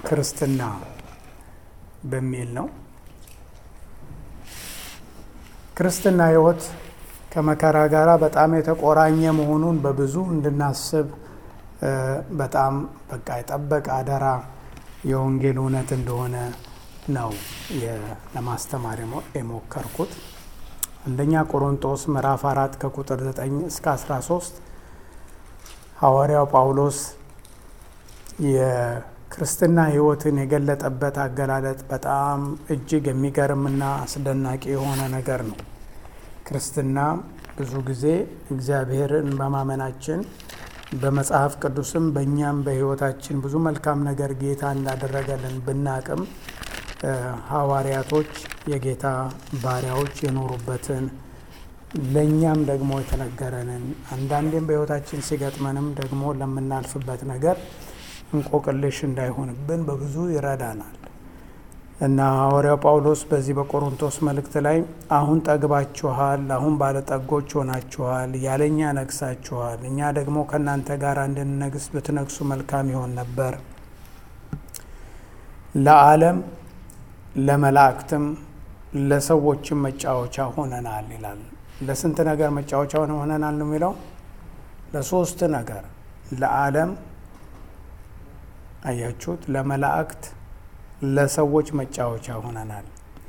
ክርስትና በሚል ነው። ክርስትና ሕይወት ከመከራ ጋር በጣም የተቆራኘ መሆኑን በብዙ እንድናስብ በጣም በቃ የጠበቀ አደራ የወንጌል እውነት እንደሆነ ነው ለማስተማር የሞከርኩት። አንደኛ ቆሮንቶስ ምዕራፍ አራት ከቁጥር 9 እስከ 13 ሐዋርያው ጳውሎስ የክርስትና ሕይወትን የገለጠበት አገላለጥ በጣም እጅግ የሚገርምና አስደናቂ የሆነ ነገር ነው። ክርስትና ብዙ ጊዜ እግዚአብሔርን በማመናችን በመጽሐፍ ቅዱስም በእኛም በሕይወታችን ብዙ መልካም ነገር ጌታ እንዳደረገልን ብናቅም ሐዋርያቶች የጌታ ባሪያዎች የኖሩበትን ለእኛም ደግሞ የተነገረንን አንዳንዴም በሕይወታችን ሲገጥመንም ደግሞ ለምናልፍበት ነገር እንቆቅልሽ እንዳይሆንብን በብዙ ይረዳናል እና ሐዋርያው ጳውሎስ በዚህ በቆሮንቶስ መልእክት ላይ አሁን ጠግባችኋል፣ አሁን ባለጠጎች ሆናችኋል፣ ያለኛ ነግሳችኋል፣ እኛ ደግሞ ከእናንተ ጋር እንድንነግስ ብትነግሱ መልካም ይሆን ነበር ለዓለም ለመላእክትም ለሰዎችም መጫወቻ ሆነናል ይላል። ለስንት ነገር መጫወቻ ሆነናል ነው የሚለው? ለሶስት ነገር። ለዓለም አያችሁት፣ ለመላእክት፣ ለሰዎች መጫወቻ ሆነናል።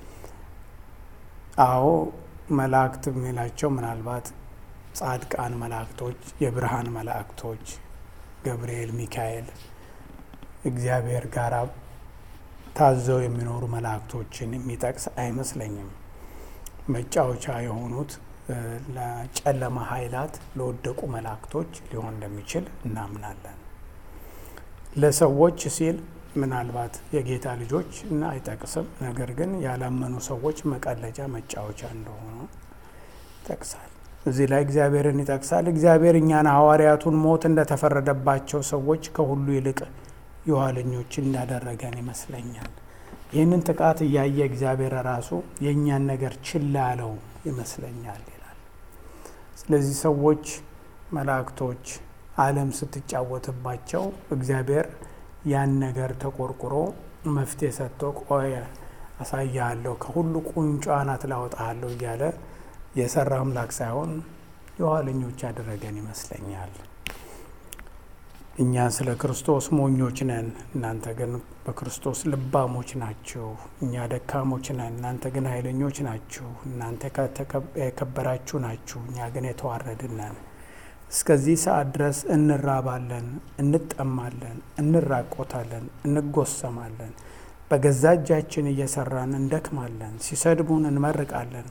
አዎ መላእክት የሚላቸው ምናልባት ጻድቃን መላእክቶች፣ የብርሃን መላእክቶች ገብርኤል፣ ሚካኤል እግዚአብሔር ጋር ታዘው የሚኖሩ መላእክቶችን የሚጠቅስ አይመስለኝም። መጫወቻ የሆኑት ለጨለማ ኃይላት ለወደቁ መላእክቶች ሊሆን እንደሚችል እናምናለን። ለሰዎች ሲል ምናልባት የጌታ ልጆች እና አይጠቅስም። ነገር ግን ያላመኑ ሰዎች መቀለጃ መጫወቻ እንደሆኑ ይጠቅሳል። እዚህ ላይ እግዚአብሔርን ይጠቅሳል። እግዚአብሔር እኛን ሐዋርያቱን ሞት እንደተፈረደባቸው ሰዎች ከሁሉ ይልቅ የኋለኞች እንዳደረገን ይመስለኛል። ይህንን ጥቃት እያየ እግዚአብሔር ራሱ የእኛን ነገር ችላ ያለው ይመስለኛል ይላል። ስለዚህ ሰዎች፣ መላእክቶች ዓለም ስትጫወትባቸው እግዚአብሔር ያን ነገር ተቆርቁሮ መፍትሄ ሰጥቶ ቆየ አሳያለሁ፣ ከሁሉ ቁንጮ አናት ላወጣሃለሁ እያለ የሰራ አምላክ ሳይሆን የኋለኞች ያደረገን ይመስለኛል። እኛ ስለ ክርስቶስ ሞኞች ነን፣ እናንተ ግን በክርስቶስ ልባሞች ናችሁ። እኛ ደካሞች ነን፣ እናንተ ግን ኃይለኞች ናችሁ። እናንተ የከበራችሁ ናችሁ፣ እኛ ግን የተዋረድን ነን። እስከዚህ ሰዓት ድረስ እንራባለን፣ እንጠማለን፣ እንራቆታለን፣ እንጎሰማለን። በገዛ እጃችን እየሰራን እንደክማለን። ሲሰድቡን እንመርቃለን፣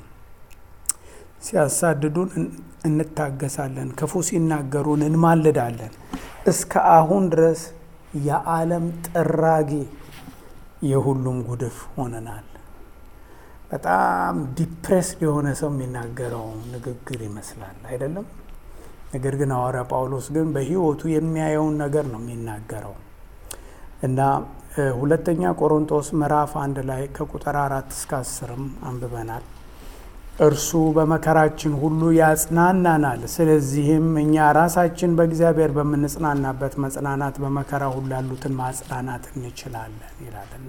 ሲያሳድዱን እንታገሳለን፣ ክፉ ሲናገሩን እንማልዳለን። እስከ አሁን ድረስ የዓለም ጥራጊ የሁሉም ጉድፍ ሆነናል። በጣም ዲፕሬስድ የሆነ ሰው የሚናገረው ንግግር ይመስላል አይደለም? ነገር ግን ሐዋርያ ጳውሎስ ግን በሕይወቱ የሚያየውን ነገር ነው የሚናገረው እና ሁለተኛ ቆሮንቶስ ምዕራፍ አንድ ላይ ከቁጥር አራት እስከ አስርም አንብበናል። እርሱ በመከራችን ሁሉ ያጽናናናል። ስለዚህም እኛ ራሳችን በእግዚአብሔር በምንጽናናበት መጽናናት በመከራ ሁሉ ያሉትን ማጽናናት እንችላለን ይላል እና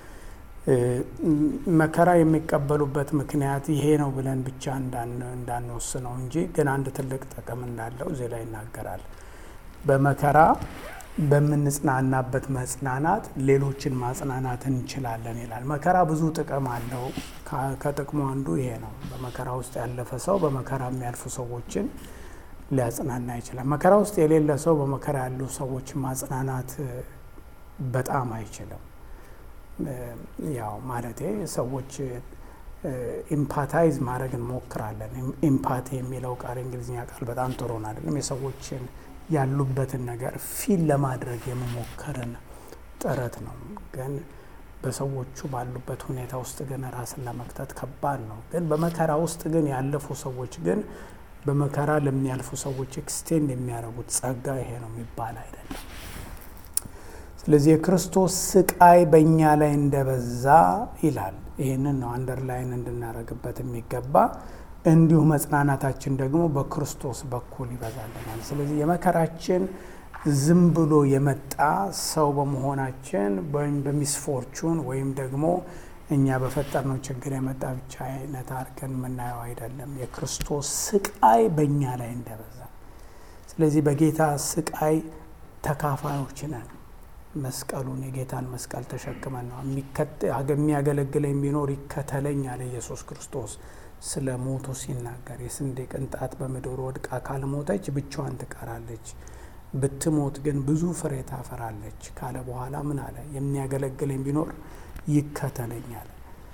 መከራ የሚቀበሉበት ምክንያት ይሄ ነው ብለን ብቻ እንዳንወስነው እንጂ ግን አንድ ትልቅ ጥቅም እንዳለው እዚህ ላይ ይናገራል። በመከራ በምንጽናናበት መጽናናት ሌሎችን ማጽናናት እንችላለን ይላል። መከራ ብዙ ጥቅም አለው። ከጥቅሙ አንዱ ይሄ ነው። በመከራ ውስጥ ያለፈ ሰው በመከራ የሚያልፉ ሰዎችን ሊያጽናና ይችላል። መከራ ውስጥ የሌለ ሰው በመከራ ያሉ ሰዎችን ማጽናናት በጣም አይችልም። ያው ማለቴ ሰዎች ኢምፓታይዝ ማድረግ እንሞክራለን። ኢምፓቲ የሚለው ቃል እንግሊዝኛ ቃል በጣም ጥሩ ነው አይደለም? የሰዎችን ያሉበትን ነገር ፊል ለማድረግ የመሞከርን ጥረት ነው። ግን በሰዎቹ ባሉበት ሁኔታ ውስጥ ግን ራስን ለመክተት ከባድ ነው። ግን በመከራ ውስጥ ግን ያለፉ ሰዎች ግን በመከራ ለሚያልፉ ሰዎች ኤክስቴንድ የሚያደርጉት ጸጋ ይሄ ነው የሚባል አይደለም። ስለዚህ የክርስቶስ ስቃይ በእኛ ላይ እንደበዛ ይላል። ይህንን ነው አንደርላይን እንድናደርግበት የሚገባ እንዲሁ መጽናናታችን ደግሞ በክርስቶስ በኩል ይበዛልናል። ስለዚህ የመከራችን ዝም ብሎ የመጣ ሰው በመሆናችን ወይም በሚስፎርቹን ወይም ደግሞ እኛ በፈጠርነው ችግር የመጣ ብቻ አይነት አድርገን የምናየው አይደለም። የክርስቶስ ስቃይ በእኛ ላይ እንደበዛ፣ ስለዚህ በጌታ ስቃይ ተካፋዮች ነን። መስቀሉን የጌታን መስቀል ተሸክመን ነው የሚያገለግለኝ ቢኖር ይከተለኝ አለ ኢየሱስ ክርስቶስ ስለ ሞቱ ሲናገር የስንዴ ቅንጣት በምድር ወድቃ ካልሞተች ብቻዋን ትቀራለች፣ ብትሞት ግን ብዙ ፍሬ ታፈራለች ካለ በኋላ ምን አለ? የሚያገለግለኝ ቢኖር ይከተለኛል።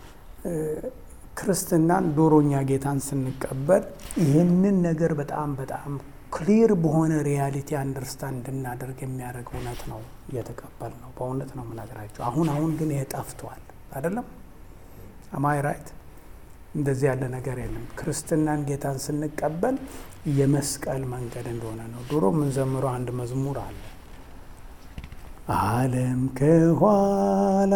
ክርስትናን ዶሮኛ ጌታን ስንቀበል ይህንን ነገር በጣም በጣም ክሊር በሆነ ሪያሊቲ አንደርስታንድ እንድናደርግ የሚያደርግ እውነት ነው እየተቀበል ነው። በእውነት ነው የምነግራቸው። አሁን አሁን ግን ይሄ ጠፍቷል አይደለም? አማይ ራይት? እንደዚህ ያለ ነገር የለም። ክርስትናን ጌታን ስንቀበል የመስቀል መንገድ እንደሆነ ነው። ድሮ የምንዘምረው አንድ መዝሙር አለ ዓለም ከኋላ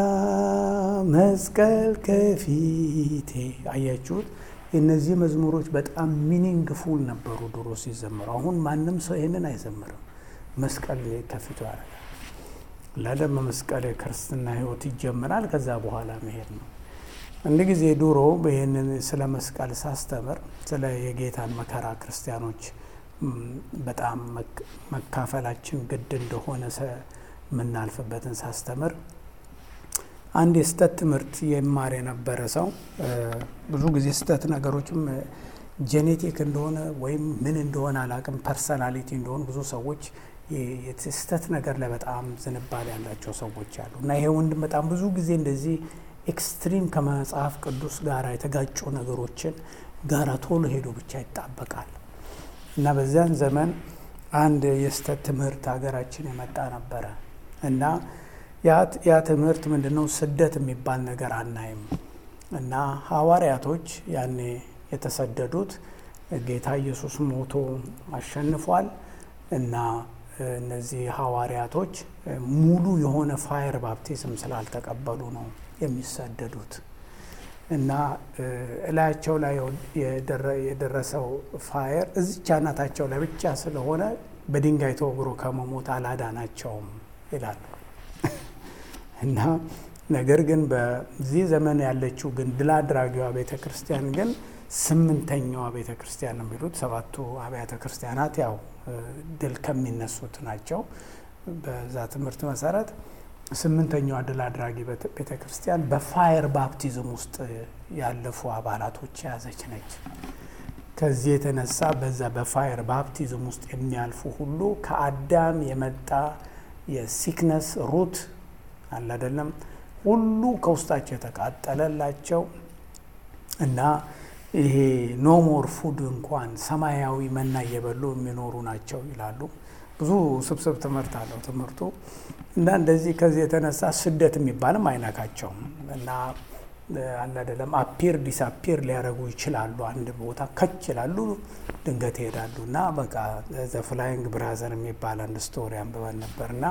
መስቀል ከፊቴ። አያችሁት? እነዚህ መዝሙሮች በጣም ሚኒንግፉል ነበሩ ድሮ ሲዘምሩ። አሁን ማንም ሰው ይህንን አይዘምርም። መስቀል ከፊቱ ያደርጋል። ለደም መስቀል የክርስትና ሕይወት ይጀምራል። ከዛ በኋላ መሄድ ነው። አንድ ጊዜ ድሮ ይህንን ስለ መስቀል ሳስተምር ስለ የጌታን መከራ ክርስቲያኖች በጣም መካፈላችን ግድ እንደሆነ የምናልፍበትን ሳስተምር አንድ የስተት ትምህርት የማር የነበረ ሰው ብዙ ጊዜ ስተት ነገሮችም ጄኔቲክ እንደሆነ ወይም ምን እንደሆነ አላቅም፣ ፐርሰናሊቲ እንደሆኑ ብዙ ሰዎች የስተት ነገር ላይ በጣም ዝንባሌ ያላቸው ሰዎች አሉ እና ይሄ ወንድም በጣም ብዙ ጊዜ እንደዚህ ኤክስትሪም ከመጽሐፍ ቅዱስ ጋር የተጋጩ ነገሮችን ጋራ ቶሎ ሄዶ ብቻ ይጣበቃል እና በዚያን ዘመን አንድ የስተት ትምህርት ሀገራችን የመጣ ነበረ እና ያ ትምህርት ምንድነው? ስደት የሚባል ነገር አናይም እና ሐዋርያቶች ያኔ የተሰደዱት ጌታ ኢየሱስ ሞቶ አሸንፏል እና እነዚህ ሐዋርያቶች ሙሉ የሆነ ፋየር ባፕቲዝም ስላልተቀበሉ ነው የሚሰደዱት እና እላያቸው ላይ የደረሰው ፋየር እዚች አናታቸው ላይ ብቻ ስለሆነ በድንጋይ ተወግሮ ከመሞት አላዳናቸውም ይላሉ። እና ነገር ግን በዚህ ዘመን ያለችው ግን ድል አድራጊዋ ቤተ ክርስቲያን ግን ስምንተኛዋ ቤተ ክርስቲያን ነው የሚሉት። ሰባቱ አብያተ ክርስቲያናት ያው ድል ከሚነሱት ናቸው። በዛ ትምህርት መሰረት ስምንተኛዋ ድል አድራጊ ቤተ ክርስቲያን በፋየር ባፕቲዝም ውስጥ ያለፉ አባላቶች የያዘች ነች። ከዚህ የተነሳ በዛ በፋየር ባፕቲዝም ውስጥ የሚያልፉ ሁሉ ከአዳም የመጣ የሲክነስ ሩት አለ አይደለም ሁሉ ከውስጣቸው የተቃጠለላቸው እና ይሄ ኖሞር ፉድ እንኳን ሰማያዊ መና እየበሉ የሚኖሩ ናቸው ይላሉ። ብዙ ስብስብ ትምህርት አለው ትምህርቱ እና እንደዚህ ከዚህ የተነሳ ስደት የሚባልም አይነካቸውም እና አለ አይደለም አፒር ዲስአፒር ሊያደርጉ ይችላሉ። አንድ ቦታ ከች ይላሉ፣ ድንገት ይሄዳሉ እና በቃ ዘ ፍላይንግ ብራዘር የሚባል አንድ ስቶሪ አንብበን ነበር እና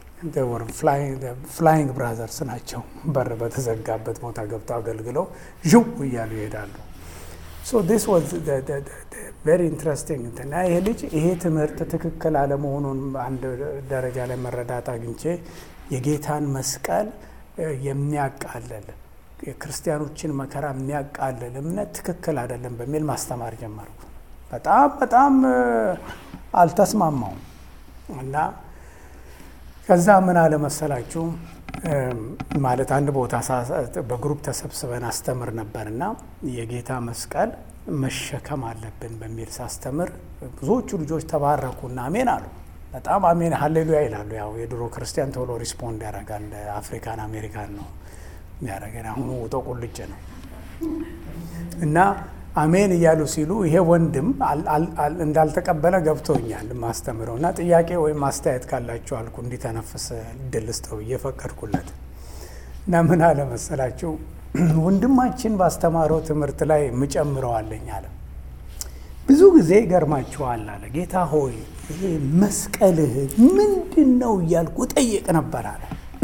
ፍላይንግ ብራዘርስ ናቸው። በር በተዘጋበት ቦታ ገብተው አገልግለው ዥው እያሉ ይሄዳሉ። ዲስ ዋዝ ቬሪ ኢንትረስቲንግ እንትና ይሄ ልጅ ይሄ ትምህርት ትክክል አለመሆኑን አንድ ደረጃ ላይ መረዳት አግኝቼ የጌታን መስቀል የሚያቃልል የክርስቲያኖችን መከራ የሚያቃልል እምነት ትክክል አይደለም በሚል ማስተማር ጀመርኩ። በጣም በጣም አልተስማማውም እና ከዛ ምን አለ መሰላችሁ ማለት አንድ ቦታ በግሩፕ ተሰብስበን አስተምር ነበር እና የጌታ መስቀል መሸከም አለብን በሚል ሳስተምር ብዙዎቹ ልጆች ተባረኩና አሜን አሉ። በጣም አሜን ሀሌሉያ ይላሉ። ያው የድሮ ክርስቲያን ቶሎ ሪስፖንድ ያደርጋል። አፍሪካን አሜሪካን ነው የሚያደርገን። አሁኑ ውጦ ቁልጭ ነው እና አሜን እያሉ ሲሉ ይሄ ወንድም እንዳልተቀበለ ገብቶኛል ማስተምረው እና ጥያቄ ወይም አስተያየት ካላችሁ አልኩ እንዲተነፍስ እድል ስጠው እየፈቀድኩለት እና ምን አለ መሰላችሁ ወንድማችን ባስተማረው ትምህርት ላይ ምጨምረዋለኝ አለ። ብዙ ጊዜ ይገርማችኋል አለ ጌታ ሆይ ይሄ መስቀልህ ምንድን ነው እያልኩ ጠይቅ ነበር አለ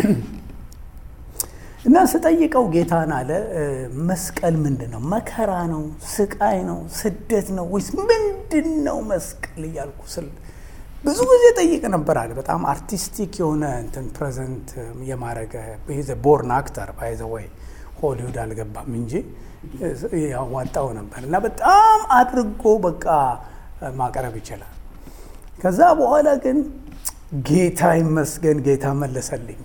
እና ስጠይቀው ጌታን አለ መስቀል ምንድን ነው? መከራ ነው? ስቃይ ነው? ስደት ነው? ወይስ ምንድን ነው መስቀል እያልኩ ስል ብዙ ጊዜ ጠይቅ ነበር አለ። በጣም አርቲስቲክ የሆነ እንትን ፕሬዘንት የማድረግ ቦርን አክተር ባይዘ ወይ ሆሊውድ አልገባም እንጂ ያዋጣው ነበር እና በጣም አድርጎ በቃ ማቅረብ ይችላል። ከዛ በኋላ ግን ጌታ ይመስገን ጌታ መለሰልኝ።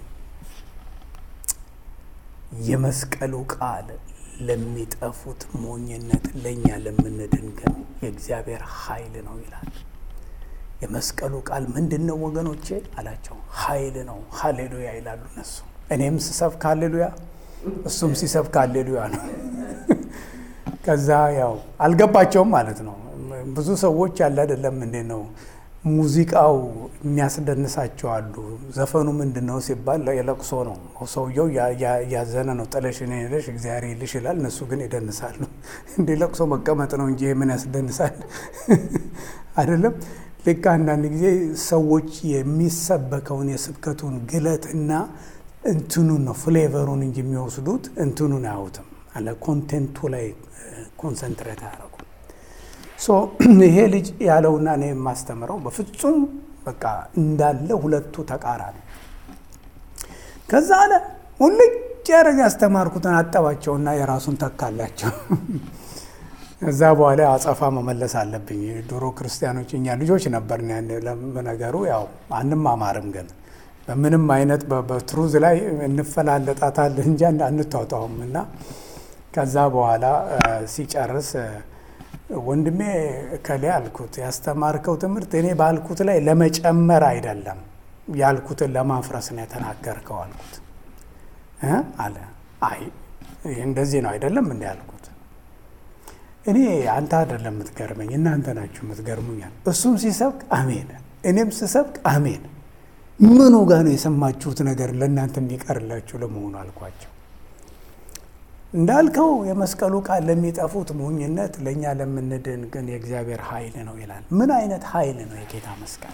የመስቀሉ ቃል ለሚጠፉት ሞኝነት፣ ለእኛ ለምንድን ግን የእግዚአብሔር ኃይል ነው ይላል። የመስቀሉ ቃል ምንድን ነው ወገኖቼ አላቸው። ኃይል ነው። ሀሌሉያ ይላሉ እነሱ። እኔም ስሰብክ ሀሌሉያ፣ እሱም ሲሰብክ ሀሌሉያ ነው። ከዛ ያው አልገባቸውም ማለት ነው። ብዙ ሰዎች ያለ አይደለም እንዴት ነው ሙዚቃው የሚያስደንሳቸው አሉ። ዘፈኑ ምንድን ነው ሲባል የለቅሶ ነው። ሰውየው ያዘነ ነው። ጥለሽ እኔ ሄደሽ እግዚአብሔር ይልሽ ይላል። እነሱ ግን ይደንሳሉ። እንደ ለቅሶ መቀመጥ ነው እንጂ ምን ያስደንሳል? አይደለም። ልክ አንዳንድ ጊዜ ሰዎች የሚሰበከውን የስብከቱን ግለትና እንትኑን ነው ፍሌቨሩን እንጂ የሚወስዱት እንትኑን አያዩትም። አለ ኮንቴንቱ ላይ ኮንሰንትሬት አያደርጉም። ሶ ይሄ ልጅ ያለውና እኔ የማስተምረው በፍጹም በቃ እንዳለ ሁለቱ ተቃራኒ። ከዛ አለ ሙልጭ ያደረገ ያስተማርኩትን አጠባቸውና የራሱን ተካላቸው። እዛ በኋላ አጸፋ መመለስ አለብኝ። ድሮ ክርስቲያኖች እኛ ልጆች ነበር ነገሩ። ያው አንማማርም፣ ግን በምንም አይነት በትሩዝ ላይ እንፈላለጣታለን እንጂ አንታውጣውም። እና ከዛ በኋላ ሲጨርስ ወንድሜ እከሌ አልኩት፣ ያስተማርከው ትምህርት እኔ ባልኩት ላይ ለመጨመር አይደለም ያልኩትን ለማፍረስ ነው የተናገርከው አልኩት አለ። አይ እንደዚህ ነው አይደለም እንዲ ያልኩት እኔ አንተ አይደለም የምትገርመኝ እናንተ ናችሁ የምትገርሙኛል። እሱም ሲሰብክ አሜን፣ እኔም ስሰብክ አሜን። ምኑ ጋር ነው የሰማችሁት ነገር ለእናንተ የሚቀርላችሁ ለመሆኑ አልኳቸው። እንዳልከው የመስቀሉ ቃል ለሚጠፉት ሞኝነት፣ ለእኛ ለምንድን ግን የእግዚአብሔር ኃይል ነው ይላል። ምን አይነት ኃይል ነው የጌታ መስቀል?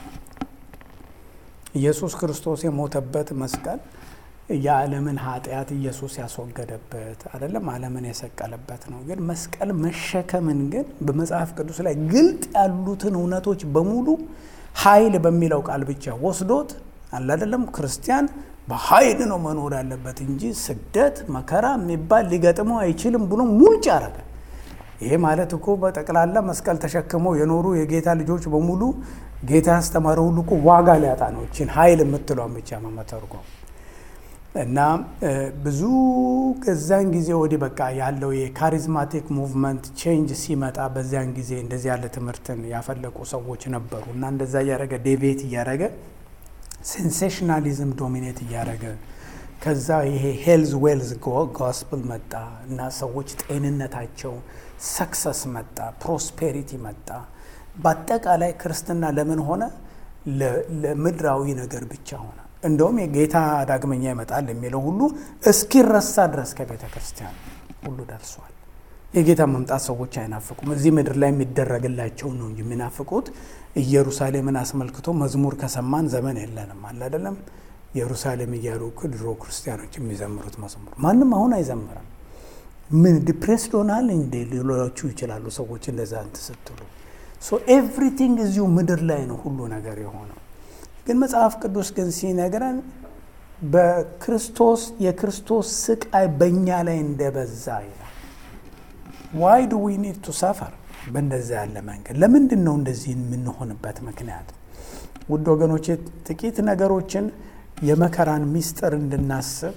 ኢየሱስ ክርስቶስ የሞተበት መስቀል የዓለምን ኃጢአት ኢየሱስ ያስወገደበት አይደለም፣ ዓለምን የሰቀለበት ነው። ግን መስቀል መሸከምን ግን በመጽሐፍ ቅዱስ ላይ ግልጥ ያሉትን እውነቶች በሙሉ ኃይል በሚለው ቃል ብቻ ወስዶት አለ አይደለም። ክርስቲያን በኃይል ነው መኖር ያለበት እንጂ ስደት መከራ የሚባል ሊገጥመው አይችልም ብሎ ሙልጭ አረገ። ይሄ ማለት እኮ በጠቅላላ መስቀል ተሸክመው የኖሩ የጌታ ልጆች በሙሉ ጌታ ያስተማረ ሁሉ እኮ ዋጋ ሊያጣ ነው። ይችን ኃይል የምትለውን ብቻ መመተርጎም እና ብዙ ከዛን ጊዜ ወዲህ በቃ ያለው የካሪዝማቲክ ሙቭመንት ቼንጅ ሲመጣ በዚያን ጊዜ እንደዚህ ያለ ትምህርትን ያፈለቁ ሰዎች ነበሩ እና እንደዛ እያደረገ ዴቤት እያደረገ ሴንሴሽናሊዝም ዶሚኔት እያደረገ ከዛ ይሄ ሄልዝ ዌልዝ ጎስፕል መጣ እና ሰዎች ጤንነታቸው ሰክሰስ መጣ፣ ፕሮስፔሪቲ መጣ። በአጠቃላይ ክርስትና ለምን ሆነ? ለምድራዊ ነገር ብቻ ሆነ። እንደውም የጌታ ዳግመኛ ይመጣል የሚለው ሁሉ እስኪረሳ ድረስ ከቤተ ክርስቲያን ሁሉ ደርሷል። የጌታ መምጣት ሰዎች አይናፍቁም። እዚህ ምድር ላይ የሚደረግላቸውን ነው እንጂ የሚናፍቁት። ኢየሩሳሌምን አስመልክቶ መዝሙር ከሰማን ዘመን የለንም አለ አይደለም። ኢየሩሳሌም እያሉ ድሮ ክርስቲያኖች የሚዘምሩት መዝሙር ማንም አሁን አይዘምርም። ምን ዲፕሬስድ ሆናል እንዴ ሊሏችሁ ይችላሉ ሰዎች እንደዛ እንትን ስትሉ። ሶ ኤቭሪቲንግ እዚሁ ምድር ላይ ነው ሁሉ ነገር የሆነው። ግን መጽሐፍ ቅዱስ ግን ሲነግረን በክርስቶስ የክርስቶስ ስቃይ በእኛ ላይ እንደበዛ ይላል። ዋይ ዱ ዊ ኒድ ቱ ሰፈር በእንደዛ ያለ መንገድ ለምንድን ነው እንደዚህ የምንሆንበት ምክንያት? ውድ ወገኖቼ ጥቂት ነገሮችን የመከራን ሚስጥር እንድናስብ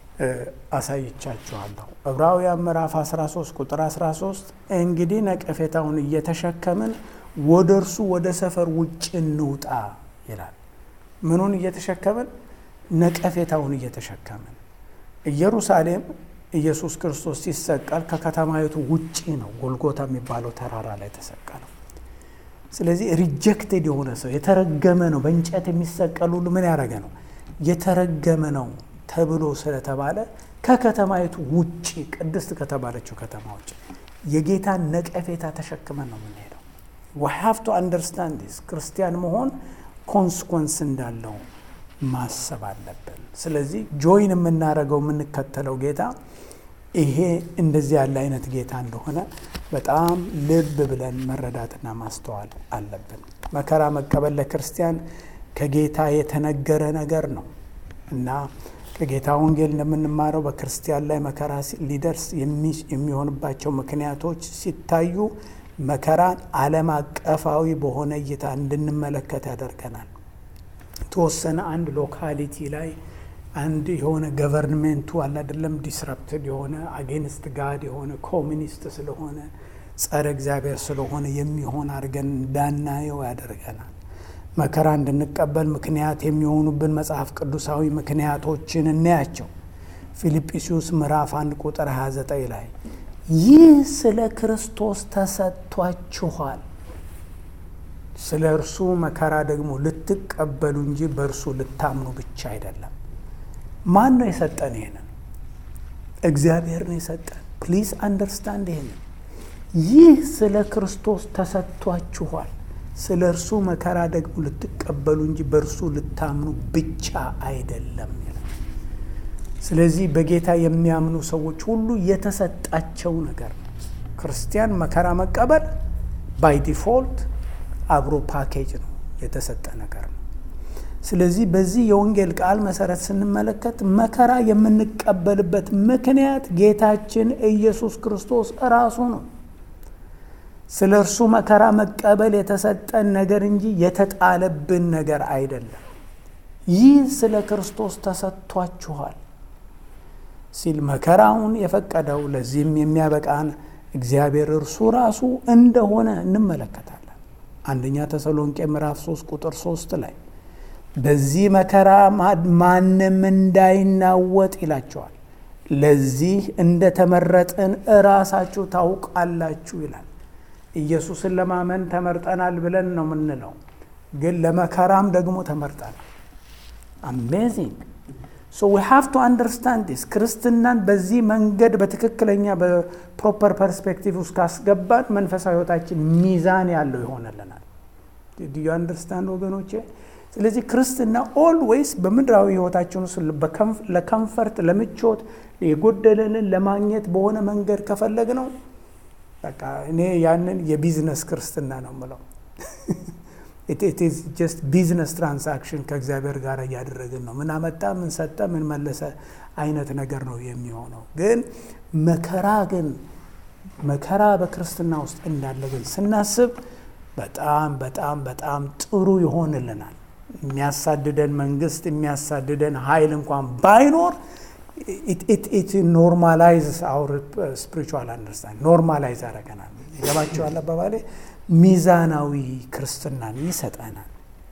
አሳይቻችኋለሁ። ዕብራውያን ምዕራፍ 13 ቁጥር 13 እንግዲህ ነቀፌታውን እየተሸከምን ወደ እርሱ ወደ ሰፈር ውጭ እንውጣ ይላል። ምኑን እየተሸከምን? ነቀፌታውን እየተሸከምን። ኢየሩሳሌም ኢየሱስ ክርስቶስ ሲሰቀል ከከተማይቱ ውጪ ነው፣ ጎልጎታ የሚባለው ተራራ ላይ ተሰቀለው። ስለዚህ ሪጀክቴድ የሆነ ሰው የተረገመ ነው። በእንጨት የሚሰቀል ሁሉ ምን ያደረገ ነው? የተረገመ ነው ተብሎ ስለተባለ ከከተማይቱ ውጪ ቅድስት ከተባለችው ከተማ ውጭ የጌታን ነቀፌታ ተሸክመን ነው የምንሄደው። ዊ ሃቭ ቱ አንደርስታንድ ዲስ ክርስቲያን መሆን ኮንስኮንስ እንዳለው ማሰብ አለብን። ስለዚህ ጆይን የምናደርገው የምንከተለው ጌታ ይሄ እንደዚህ ያለ አይነት ጌታ እንደሆነ በጣም ልብ ብለን መረዳትና ማስተዋል አለብን። መከራ መቀበል ለክርስቲያን ከጌታ የተነገረ ነገር ነው እና ከጌታ ወንጌል እንደምንማረው በክርስቲያን ላይ መከራ ሊደርስ የሚሆንባቸው ምክንያቶች ሲታዩ መከራን ዓለም አቀፋዊ በሆነ እይታ እንድንመለከት ያደርገናል። የተወሰነ አንድ ሎካሊቲ ላይ አንድ የሆነ ገቨርንሜንቱ አለ አይደለም ዲስረፕትድ የሆነ አጌንስት ጋድ የሆነ ኮሚኒስት ስለሆነ ጸረ እግዚአብሔር ስለሆነ የሚሆን አድርገን እንዳናየው ያደርገናል። መከራ እንድንቀበል ምክንያት የሚሆኑብን መጽሐፍ ቅዱሳዊ ምክንያቶችን እናያቸው። ፊልጵስዩስ ምዕራፍ አንድ ቁጥር 29 ላይ ይህ ስለ ክርስቶስ ተሰጥቷችኋል፣ ስለ እርሱ መከራ ደግሞ ልትቀበሉ እንጂ በእርሱ ልታምኑ ብቻ አይደለም። ማን ነው የሰጠን? ይሄንን እግዚአብሔር ነው የሰጠን። ፕሊዝ አንደርስታንድ ይሄንን ይህ ስለ ክርስቶስ ተሰጥቷችኋል ስለ እርሱ መከራ ደግሞ ልትቀበሉ እንጂ በእርሱ ልታምኑ ብቻ አይደለም ይላል። ስለዚህ በጌታ የሚያምኑ ሰዎች ሁሉ የተሰጣቸው ነገር ነው። ክርስቲያን መከራ መቀበል ባይ ዲፎልት አብሮ ፓኬጅ ነው፣ የተሰጠ ነገር ነው። ስለዚህ በዚህ የወንጌል ቃል መሰረት ስንመለከት መከራ የምንቀበልበት ምክንያት ጌታችን ኢየሱስ ክርስቶስ እራሱ ነው። ስለ እርሱ መከራ መቀበል የተሰጠን ነገር እንጂ የተጣለብን ነገር አይደለም። ይህ ስለ ክርስቶስ ተሰጥቷችኋል ሲል መከራውን የፈቀደው ለዚህም የሚያበቃን እግዚአብሔር እርሱ ራሱ እንደሆነ እንመለከታለን። አንደኛ ተሰሎንቄ ምዕራፍ 3 ቁጥር 3 ላይ በዚህ መከራ ማንም እንዳይናወጥ ይላቸዋል። ለዚህ እንደተመረጥን እራሳችሁ ታውቃላችሁ ይላል። ኢየሱስን ለማመን ተመርጠናል ብለን ነው የምንለው፣ ግን ለመከራም ደግሞ ተመርጠናል። አሜዚንግ ሶ ዊ ሃቭ ቱ አንደርስታንድ ዲስ። ክርስትናን በዚህ መንገድ በትክክለኛ በፕሮፐር ፐርስፔክቲቭ ውስጥ ካስገባን መንፈሳዊ ሕይወታችን ሚዛን ያለው ይሆንልናል። ዩ አንደርስታንድ ወገኖቼ? ስለዚህ ክርስትና ኦልዌይስ በምድራዊ ሕይወታችን ውስጥ ለከምፈርት ለምቾት የጎደለንን ለማግኘት በሆነ መንገድ ከፈለግ ነው በቃ እኔ ያንን የቢዝነስ ክርስትና ነው ምለው። ኢትስ ጀስት ቢዝነስ ትራንሳክሽን ከእግዚአብሔር ጋር እያደረግን ነው። ምን አመጣ፣ ምን ሰጠ፣ ምን መለሰ አይነት ነገር ነው የሚሆነው። ግን መከራ ግን መከራ በክርስትና ውስጥ እንዳለ ግን ስናስብ በጣም በጣም በጣም ጥሩ ይሆንልናል። የሚያሳድደን መንግስት የሚያሳድደን ኃይል እንኳን ባይኖር ኢት ኖርማላይዝ አውር ስፒሪቹዋል አንደርስታንድ ኖርማላይዝ ያደረገናል። ይገባቸዋል አባባሌ። ሚዛናዊ ክርስትናን ይሰጠናል።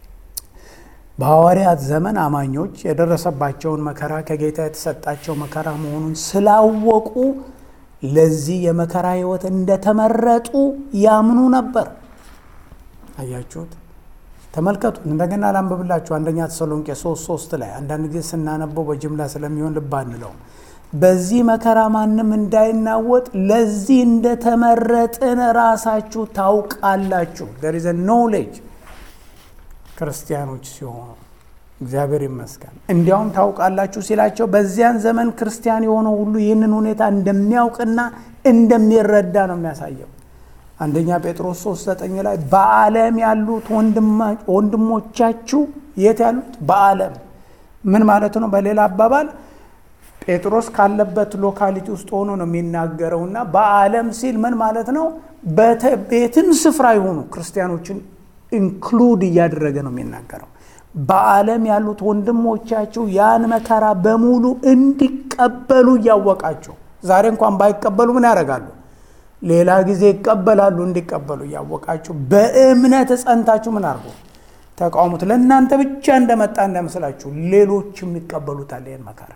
በሐዋርያት ዘመን አማኞች የደረሰባቸውን መከራ ከጌታ የተሰጣቸው መከራ መሆኑን ስላወቁ ለዚህ የመከራ ሕይወት እንደተመረጡ ያምኑ ነበር። አያችሁት? ተመልከቱ። እንደገና ላንብብላችሁ። አንደኛ ተሰሎንቄ ሶስት ሶስት ላይ አንዳንድ ጊዜ ስናነበው በጅምላ ስለሚሆን ልብ አንለው። በዚህ መከራ ማንም እንዳይናወጥ ለዚህ እንደተመረጥን ራሳችሁ ታውቃላችሁ። there is a knowledge ክርስቲያኖች ሲሆኑ እግዚአብሔር ይመስገን። እንዲያውም ታውቃላችሁ ሲላቸው በዚያን ዘመን ክርስቲያን የሆነው ሁሉ ይህንን ሁኔታ እንደሚያውቅና እንደሚረዳ ነው የሚያሳየው። አንደኛ ጴጥሮስ 3 ዘጠኝ ላይ በዓለም ያሉት ወንድሞቻችሁ የት ያሉት? በዓለም ምን ማለት ነው? በሌላ አባባል ጴጥሮስ ካለበት ሎካሊቲ ውስጥ ሆኖ ነው የሚናገረውና በዓለም ሲል ምን ማለት ነው? ቤትም ስፍራ የሆኑ ክርስቲያኖችን ኢንክሉድ እያደረገ ነው የሚናገረው። በዓለም ያሉት ወንድሞቻችሁ ያን መከራ በሙሉ እንዲቀበሉ እያወቃችሁ፣ ዛሬ እንኳን ባይቀበሉ ምን ያደርጋሉ? ሌላ ጊዜ ይቀበላሉ። እንዲቀበሉ እያወቃችሁ በእምነት ጸንታችሁ ምን አድርጎ ተቃውሙት። ለእናንተ ብቻ እንደመጣ እንዳይመስላችሁ ሌሎችም ይቀበሉታል ይህን መከራ።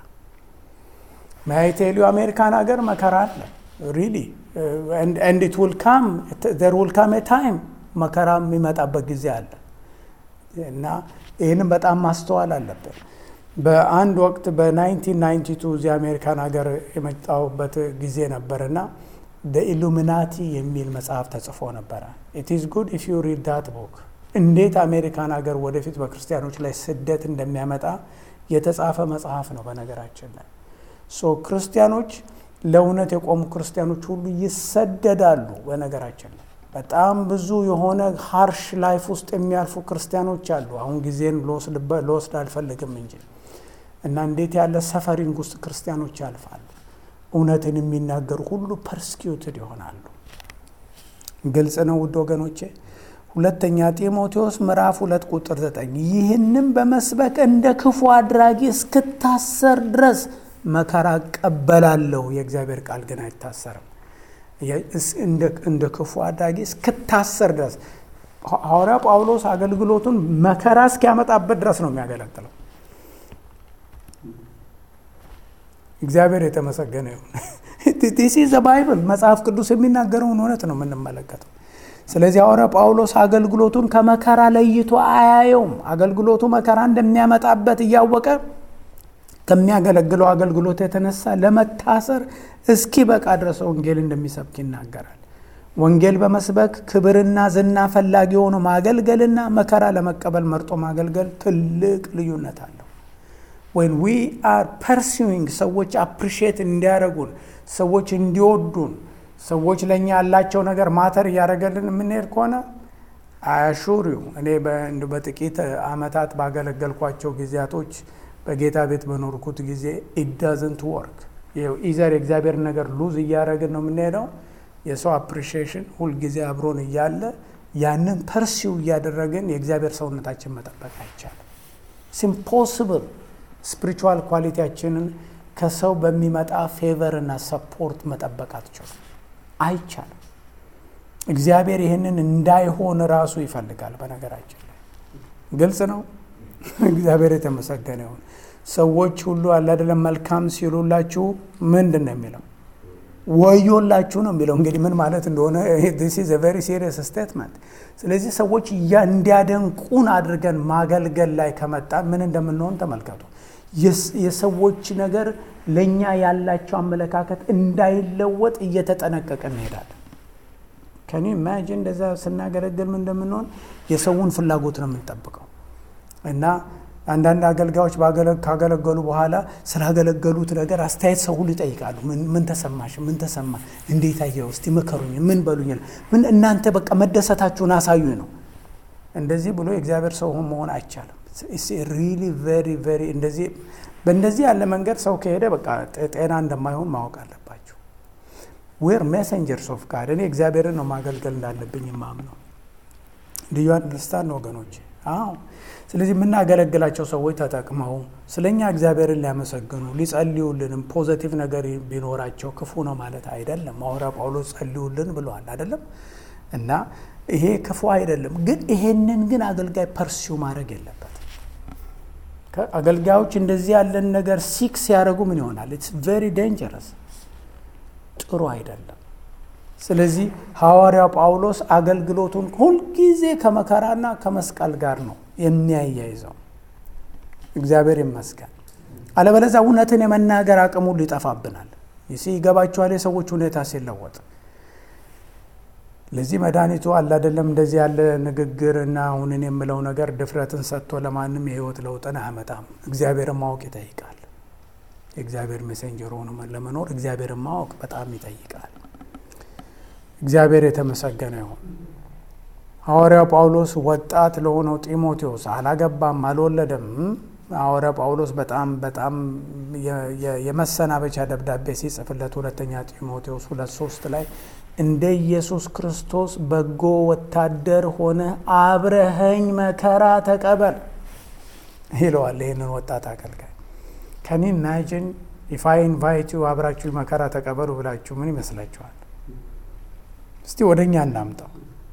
ማይቴሊዮ አሜሪካን ሀገር መከራ አለ ሪሊ ኤንድ ኢት ዊል ካም ዘር ዊል ካም ታይም መከራ የሚመጣበት ጊዜ አለ እና ይህንም በጣም ማስተዋል አለብን። በአንድ ወቅት በ1992 እዚህ አሜሪካን ሀገር የመጣሁበት ጊዜ ነበርና ኢሉሚናቲ የሚል መጽሐፍ ተጽፎ ነበረ። ኢት ኢዝ ጉድ ኢፍ ዩ ሪድ ዳት ቡክ። እንዴት አሜሪካን ሀገር ወደፊት በክርስቲያኖች ላይ ስደት እንደሚያመጣ የተጻፈ መጽሐፍ ነው። በነገራችን ላይ ሶ ክርስቲያኖች ለእውነት የቆሙ ክርስቲያኖች ሁሉ ይሰደዳሉ። በነገራችን ላይ በጣም ብዙ የሆነ ሃርሽ ላይፍ ውስጥ የሚያልፉ ክርስቲያኖች አሉ። አሁን ጊዜን ልወስድ አልፈልግም እንጂ እና እንዴት ያለ ሰፈሪንግ ውስጥ ክርስቲያኖች ያልፋሉ። እውነትን የሚናገሩ ሁሉ ፐርስኪዩትድ ይሆናሉ። ግልጽ ነው ውድ ወገኖቼ። ሁለተኛ ጢሞቴዎስ ምዕራፍ ሁለት ቁጥር ዘጠኝ ይህንም በመስበክ እንደ ክፉ አድራጊ እስክታሰር ድረስ መከራ እቀበላለሁ። የእግዚአብሔር ቃል ግን አይታሰርም። እንደ ክፉ አድራጊ እስክታሰር ድረስ ሐዋርያ ጳውሎስ አገልግሎቱን መከራ እስኪያመጣበት ድረስ ነው የሚያገለግለው። እግዚአብሔር የተመሰገነ ይሁን። ቲሲ ዘ ባይብል መጽሐፍ ቅዱስ የሚናገረውን እውነት ነው የምንመለከተው። ስለዚህ ሐዋርያ ጳውሎስ አገልግሎቱን ከመከራ ለይቶ አያየውም። አገልግሎቱ መከራ እንደሚያመጣበት እያወቀ ከሚያገለግለው አገልግሎት የተነሳ ለመታሰር እስኪ በቃ ድረስ ወንጌል እንደሚሰብክ ይናገራል። ወንጌል በመስበክ ክብርና ዝና ፈላጊ ሆኖ ማገልገልና መከራ ለመቀበል መርጦ ማገልገል ትልቅ ልዩነት አለው። ወይን ዊ አር ፐርሲዊንግ ሰዎች አፕሪሺየት እንዲያደርጉን፣ ሰዎች እንዲወዱን፣ ሰዎች ለእኛ ያላቸው ነገር ማተር እያደረገልን የምንሄድ ከሆነ አያሹሪው እኔ በጥቂት ዓመታት ባገለገልኳቸው ጊዜያቶች በጌታ ቤት በኖርኩት ጊዜ ኢዳዝንት ወርክ ኢዘር የእግዚአብሔር ነገር ሉዝ እያደረግን ነው የምንሄደው። የሰው አፕሪሺዬሽን ሁልጊዜ አብሮን እያለ ያንን ፐርሲው እያደረግን የእግዚአብሔር ሰውነታችን መጠበቅ አይቻልም። ሲምፖስብል ስፒሪቹዋል ኳሊቲያችንን ከሰው በሚመጣ ፌቨር እና ሰፖርት መጠበቅ አትችሉም፣ አይቻልም። እግዚአብሔር ይህንን እንዳይሆን ራሱ ይፈልጋል። በነገራችን ላይ ግልጽ ነው። እግዚአብሔር የተመሰገነ ይሁን። ሰዎች ሁሉ አለ አይደለም መልካም ሲሉላችሁ ምንድን ነው የሚለው? ወዮላችሁ ነው የሚለው። እንግዲህ ምን ማለት እንደሆነ ዲስ ኢዝ ቬሪ ሲሪየስ ስቴትመንት። ስለዚህ ሰዎች እንዲያደንቁን አድርገን ማገልገል ላይ ከመጣ ምን እንደምንሆን ተመልከቱ። የሰዎች ነገር ለእኛ ያላቸው አመለካከት እንዳይለወጥ እየተጠነቀቀ እንሄዳለን። ከኔ ኢማጂን እንደዛ ስናገለግል ምን እንደምንሆን የሰውን ፍላጎት ነው የምንጠብቀው እና አንዳንድ አገልጋዮች ካገለገሉ በኋላ ስላገለገሉት ነገር አስተያየት ሰው ሁሉ ይጠይቃሉ። ምን ተሰማሽ? ምን ተሰማ? እንዴት አየው? እስቲ ምከሩኝ፣ ምን በሉኝ፣ ምን እናንተ በቃ መደሰታችሁን አሳዩኝ ነው። እንደዚህ ብሎ የእግዚአብሔር ሰው መሆን አይቻልም። ሪሊ ቬሪ ቬሪ እንደዚህ በእንደዚህ ያለ መንገድ ሰው ከሄደ በቃ ጤና እንደማይሆን ማወቅ አለባቸው። ዌር ሜሴንጀርስ ኦፍ ጋድ እኔ እግዚአብሔርን ነው ማገልገል እንዳለብኝ ማምነው። ልዩ አንደርስታንድ ወገኖች? አዎ ስለዚህ የምናገለግላቸው ሰዎች ተጠቅመው ስለ እኛ እግዚአብሔርን ሊያመሰግኑ ሊጸልዩልንም ፖዘቲቭ ነገር ቢኖራቸው ክፉ ነው ማለት አይደለም። ሐዋርያ ጳውሎስ ጸልዩልን ብለዋል አይደለም? እና ይሄ ክፉ አይደለም። ግን ይሄንን ግን አገልጋይ ፐርሲው ማድረግ የለበት። አገልጋዮች እንደዚህ ያለን ነገር ሲክ ሲያደርጉ ምን ይሆናል? ኢትስ ቬሪ ዴንጀረስ፣ ጥሩ አይደለም። ስለዚህ ሐዋርያው ጳውሎስ አገልግሎቱን ሁልጊዜ ከመከራና ከመስቀል ጋር ነው የሚያያይዘው። እግዚአብሔር ይመስገን። አለበለዚያ እውነትን የመናገር አቅሙ ይጠፋብናል። ይሲ ይገባችኋል? የሰዎች ሁኔታ ሲለወጥ ለዚህ መድኃኒቱ አለ አይደለም። እንደዚህ ያለ ንግግር እና አሁንን የምለው ነገር ድፍረትን ሰጥቶ ለማንም የህይወት ለውጥን አያመጣም። እግዚአብሔርን ማወቅ ይጠይቃል። የእግዚአብሔር ሜሴንጀር ሆኖ ለመኖር እግዚአብሔርን ማወቅ በጣም ይጠይቃል። እግዚአብሔር የተመሰገነ ይሁን። ሐዋርያው ጳውሎስ ወጣት ለሆነው ጢሞቴዎስ አላገባም፣ አልወለደም። ሐዋርያው ጳውሎስ በጣም በጣም የመሰናበቻ ደብዳቤ ሲጽፍለት ሁለተኛ ጢሞቴዎስ ሁለት ሶስት ላይ እንደ ኢየሱስ ክርስቶስ በጎ ወታደር ሆነ አብረኸኝ መከራ ተቀበል ይለዋል። ይህንን ወጣት አገልጋይ ከኒ ኢማጂን ኢፍ አይ ኢንቫይት ዩ አብራችሁ መከራ ተቀበሉ ብላችሁ ምን ይመስላችኋል? እስቲ ወደ እኛ እናምጣው።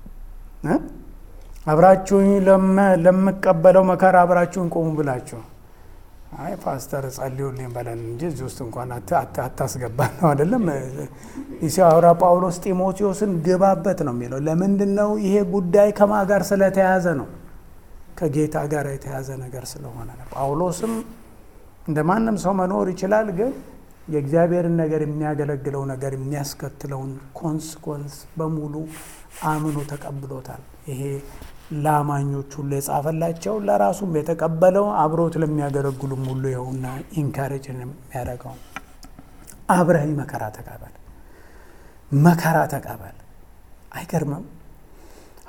አብራችሁኝ ለምቀበለው መከራ አብራችሁኝ ቆሙ ብላችሁ አይ ፓስተር ጸልዩልኝ በለን እንጂ እዚህ ውስጥ እንኳን አታስገባ ነው አይደለም። ሐዋርያ ጳውሎስ ጢሞቴዎስን ግባበት ነው የሚለው። ለምንድን ነው? ይሄ ጉዳይ ከማ ጋር ስለተያዘ ነው። ከጌታ ጋር የተያዘ ነገር ስለሆነ ነው። ጳውሎስም እንደ ማንም ሰው መኖር ይችላል፣ ግን የእግዚአብሔርን ነገር የሚያገለግለው ነገር የሚያስከትለውን ኮንስኮንስ በሙሉ አምኖ ተቀብሎታል። ይሄ ለአማኞች ሁሉ የጻፈላቸው ለራሱም የተቀበለው አብሮት ለሚያገለግሉም ሁሉ ይኸውና ኢንካሬጅ የሚያደርገው አብረኸኝ መከራ ተቀበል፣ መከራ ተቀበል። አይገርምም?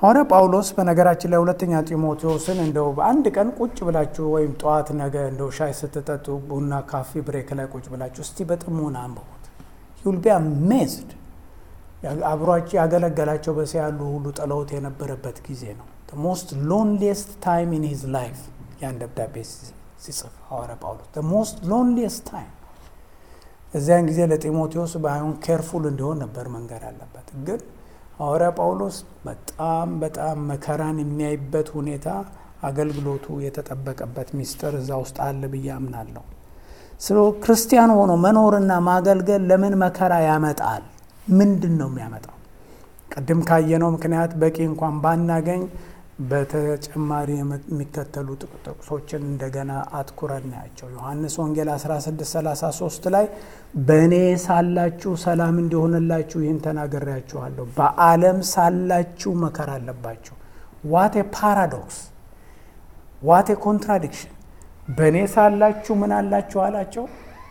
ሐዋርያ ጳውሎስ በነገራችን ላይ ሁለተኛ ጢሞቴዎስን እንደው በአንድ ቀን ቁጭ ብላችሁ ወይም ጠዋት ነገ እንደው ሻይ ስትጠጡ ቡና ካፌ ብሬክ ላይ ቁጭ ብላችሁ እስቲ በጥሞና አንብቡት። ዩል ቢ አሜዝድ። አብሯቸው ያገለገላቸው በሰ ያሉ ሁሉ ጥለውት የነበረበት ጊዜ ነው። ሞስት ሎንሊየስት ታይም ኢን ሂዝ ላይፍ ያን ደብዳቤ ሲጽፍ ሐዋርያ ጳውሎስ ሞስት ሎንሊየስት ታይም እዚያን ጊዜ ለጢሞቴዎስ ባይሆን ኬርፉል እንዲሆን ነበር መንገድ አለበት። ግን ሐዋርያ ጳውሎስ በጣም በጣም መከራን የሚያይበት ሁኔታ አገልግሎቱ የተጠበቀበት ሚስጥር እዛ ውስጥ አለ ብዬ አምናለሁ። ስለ ክርስቲያን ሆኖ መኖርና ማገልገል ለምን መከራ ያመጣል? ምንድን ነው የሚያመጣው? ቅድም ካየነው ምክንያት በቂ እንኳን ባናገኝ በተጨማሪ የሚከተሉ ጥቅሶችን እንደገና አትኩረን ናያቸው። ዮሐንስ ወንጌል 1633 ላይ በእኔ ሳላችሁ ሰላም እንዲሆንላችሁ ይህን ተናግሬያችኋለሁ፣ በዓለም ሳላችሁ መከራ አለባችሁ። ዋቴ ፓራዶክስ፣ ዋቴ ኮንትራዲክሽን። በእኔ ሳላችሁ ምን አላችሁ አላቸው?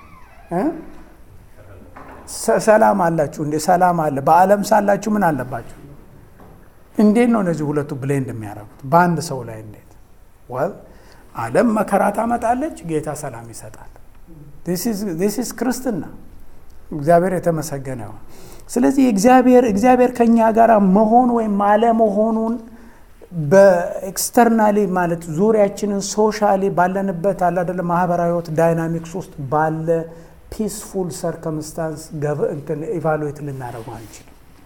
ሰላም አላችሁ እንዴ? ሰላም አለ። በዓለም ሳላችሁ ምን አለባችሁ? እንዴት ነው እነዚህ ሁለቱ ብሌንድ የሚያደርጉት በአንድ ሰው ላይ እንዴት? ወል ዓለም መከራ ታመጣለች፣ ጌታ ሰላም ይሰጣል። ዚስ ኢዝ ክርስትና። እግዚአብሔር የተመሰገነ ይሁን። ስለዚህ እግዚአብሔር እግዚአብሔር ከእኛ ጋር መሆን ወይም አለመሆኑን በኤክስተርናሊ ማለት ዙሪያችንን ሶሻሊ ባለንበት አላደለ ማህበራዊ ህይወት ዳይናሚክስ ውስጥ ባለ ፒስፉል ሰርከምስታንስ እንትን ኢቫሉዌት ልናደርገው አንችልም።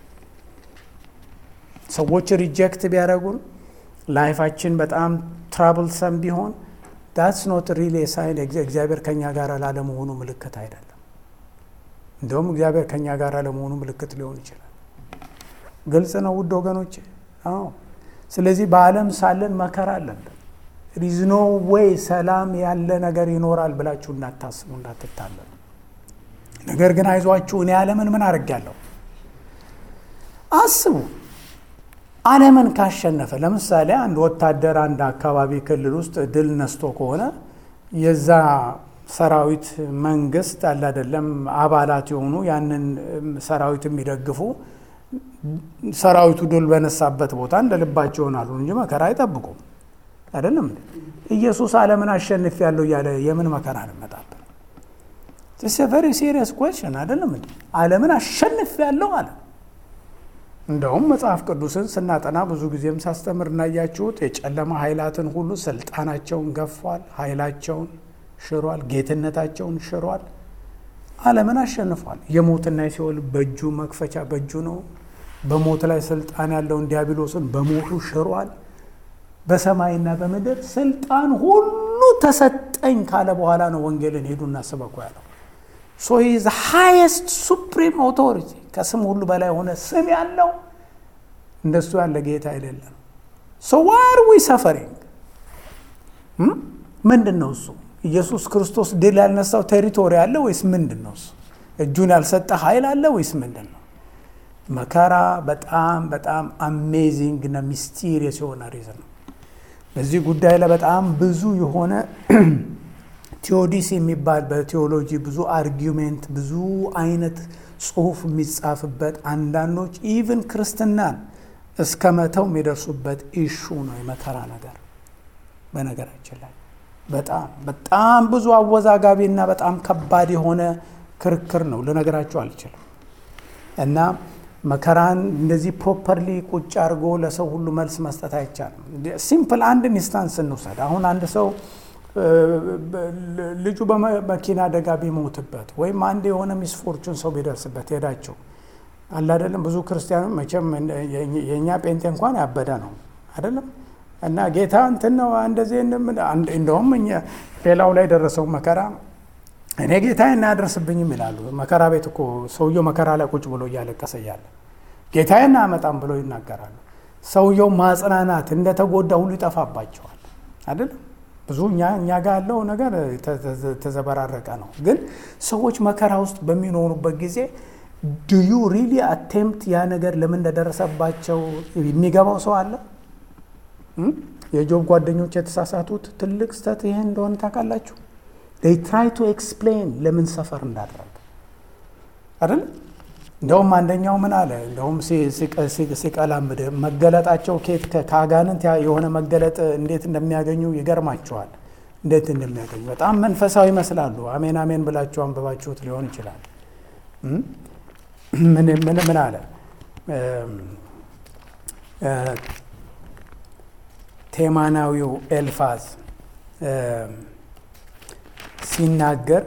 ሰዎች ሪጀክት ቢያደርጉን ላይፋችን በጣም ትራብልሰም ቢሆን ዳትስ ኖት ሪሊ ሳይን እግዚአብሔር ከኛ ጋር ላለመሆኑ ምልክት አይደለም። እንደውም እግዚአብሔር ከኛ ጋር ለመሆኑ ምልክት ሊሆን ይችላል። ግልጽ ነው ውድ ወገኖች። አዎ። ስለዚህ በዓለም ሳለን መከራ አለብን። ሪዝ ኖ ዌይ ሰላም ያለ ነገር ይኖራል ብላችሁ እንዳታስቡ፣ እንዳትታለሉ። ነገር ግን አይዟችሁ እኔ ዓለምን ምን አድርጌያለሁ? አስቡ ዓለምን ካሸነፈ ለምሳሌ አንድ ወታደር አንድ አካባቢ ክልል ውስጥ ድል ነስቶ ከሆነ የዛ ሰራዊት መንግስት አለ አይደለም አባላት የሆኑ ያንን ሰራዊት የሚደግፉ ሰራዊቱ ድል በነሳበት ቦታ እንደ ልባቸው ይሆናሉ እንጂ መከራ አይጠብቁም። አይደለም ኢየሱስ ዓለምን አሸንፍ ያለው እያለ የምን መከራ እንመጣብን? ቨሪ ሲሪየስ ኮሽን አይደለም እንዴ? ዓለምን አሸንፍ ያለው አለ። እንደውም መጽሐፍ ቅዱስን ስናጠና ብዙ ጊዜም ሳስተምር እናያችሁት የጨለማ ኃይላትን ሁሉ ስልጣናቸውን ገፏል፣ ኃይላቸውን ሽሯል፣ ጌትነታቸውን ሽሯል፣ ዓለምን አሸንፏል። የሞትና የሲኦል በእጁ መክፈቻ በእጁ ነው። በሞት ላይ ስልጣን ያለውን ዲያብሎስን በሞቱ ሽሯል። በሰማይና በምድር ስልጣን ሁሉ ተሰጠኝ ካለ በኋላ ነው ወንጌልን ሄዱና ስበኩ ያለው። ሶ ኢዝ ሃይስት ሱፕሪም ኦቶሪቲ ከስም ሁሉ በላይ የሆነ ስም ያለው እንደሱ ያለ ጌታ የሌለ ነው። ሶ ዋር ዊ ሰፈሪንግ ምንድን ነው እሱ? ኢየሱስ ክርስቶስ ድል ያልነሳው ቴሪቶሪ አለ ወይስ ምንድን ነው እሱ? እጁን ያልሰጠ ኃይል አለ ወይስ ምንድን ነው? መከራ በጣም በጣም አሜዚንግ እና ሚስቲሪየስ የሆነ ሪዝን ነው። በዚህ ጉዳይ ላይ በጣም ብዙ የሆነ ቴዎዲስ የሚባል በቴዎሎጂ ብዙ አርጊሜንት ብዙ አይነት ጽሁፍ የሚጻፍበት አንዳንዶች ኢቭን ክርስትናን እስከ መተው የሚደርሱበት ኢሹ ነው የመከራ ነገር። በነገራችን ላይ በጣም በጣም ብዙ አወዛጋቢ እና በጣም ከባድ የሆነ ክርክር ነው፣ ልነገራችሁ አልችልም። እና መከራን እንደዚህ ፕሮፐርሊ ቁጭ አድርጎ ለሰው ሁሉ መልስ መስጠት አይቻልም። ሲምፕል አንድ ኢንስታንስ እንውሰድ። አሁን አንድ ሰው ልጁ በመኪና አደጋ ቢሞትበት ወይም አንድ የሆነ ሚስፎርቹን ሰው ቢደርስበት ሄዳቸው አለ አይደለም። ብዙ ክርስቲያኑ መቼም የእኛ ጴንጤ እንኳን ያበደ ነው አይደለም። እና ጌታ እንትን ነው እንደዚህ እንደውም ሌላው ላይ ደረሰው መከራ እኔ ጌታ እናያደርስብኝም ይላሉ። መከራ ቤት እኮ ሰውየው መከራ ላይ ቁጭ ብሎ እያለቀሰ እያለ ጌታዬን አያመጣም ብሎ ይናገራሉ። ሰውየው ማጽናናት እንደተጎዳ ሁሉ ይጠፋባቸዋል አይደለም። ብዙ እኛ እኛ ጋር ያለው ነገር ተዘበራረቀ ነው። ግን ሰዎች መከራ ውስጥ በሚኖሩበት ጊዜ ዱዩ ሪሊ አቴምፕት ያ ነገር ለምን እንደደረሰባቸው የሚገባው ሰው አለ? የጆብ ጓደኞች የተሳሳቱት ትልቅ ስተት ይሄ እንደሆነ ታውቃላችሁ። ይ ትራይ ቱ ኤክስፕሌን ለምን ሰፈር እንዳደረገ አይደል? እንደውም አንደኛው ምን አለ? እንደውም ሲቀላምድ መገለጣቸው ኬት ከአጋንንት የሆነ መገለጥ እንዴት እንደሚያገኙ ይገርማቸዋል። እንዴት እንደሚያገኙ በጣም መንፈሳዊ ይመስላሉ። አሜን አሜን ብላችሁ አንብባችሁት ሊሆን ይችላል። ምን ምን አለ ቴማናዊው ኤልፋዝ ሲናገር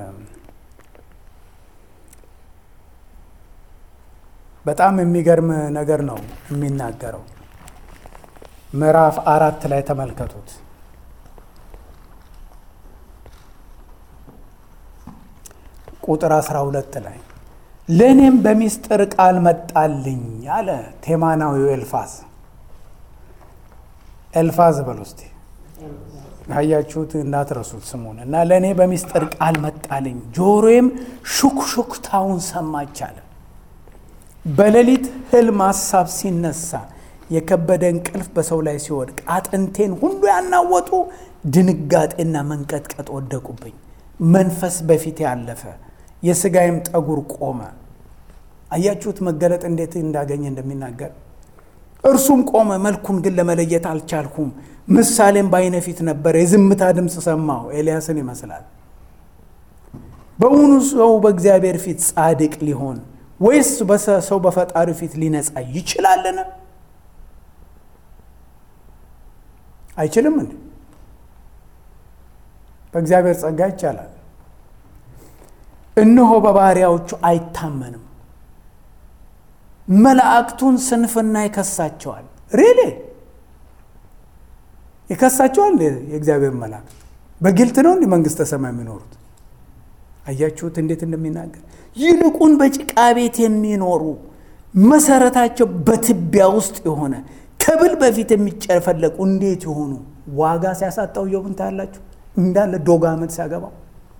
በጣም የሚገርም ነገር ነው የሚናገረው። ምዕራፍ አራት ላይ ተመልከቱት። ቁጥር አስራ ሁለት ላይ ለእኔም በሚስጥር ቃል መጣልኝ አለ ቴማናዊው ኤልፋዝ። ኤልፋዝ በል ውስጥ ካያችሁት እንዳትረሱት ስሙን እና ለእኔ በሚስጥር ቃል መጣልኝ፣ ጆሮዬም ሹክሹክታውን ሰማች አለ። በሌሊት ህልም ሀሳብ ሲነሳ የከበደ እንቅልፍ በሰው ላይ ሲወድቅ አጥንቴን ሁሉ ያናወጡ ድንጋጤና መንቀጥቀጥ ወደቁብኝ። መንፈስ በፊት ያለፈ የስጋይም ጠጉር ቆመ። አያችሁት መገለጥ እንዴት እንዳገኘ እንደሚናገር። እርሱም ቆመ፣ መልኩን ግን ለመለየት አልቻልኩም። ምሳሌም በዓይነ ፊት ነበር። የዝምታ ድምፅ ሰማሁ። ኤልያስን ይመስላል። በእውኑ ሰው በእግዚአብሔር ፊት ጻድቅ ሊሆን ወይስ ሰው በፈጣሪ ፊት ሊነጻ ይችላልን? አይችልም እንዴ? በእግዚአብሔር ጸጋ ይቻላል። እነሆ በባሪያዎቹ አይታመንም፣ መላእክቱን ስንፍና ይከሳቸዋል። ሬሌ ይከሳቸዋል። የእግዚአብሔር መላእክት በግልጥ ነው እንዲህ መንግሥተ ሰማይ የሚኖሩት አያችሁት እንዴት እንደሚናገር። ይልቁን በጭቃ ቤት የሚኖሩ መሰረታቸው በትቢያ ውስጥ የሆነ ከብል በፊት የሚጨፈለቁ እንዴት የሆኑ ዋጋ ሲያሳጣው ኢዮብን ታያላችሁ። እንዳለ ዶግ አመድ ሲያገባው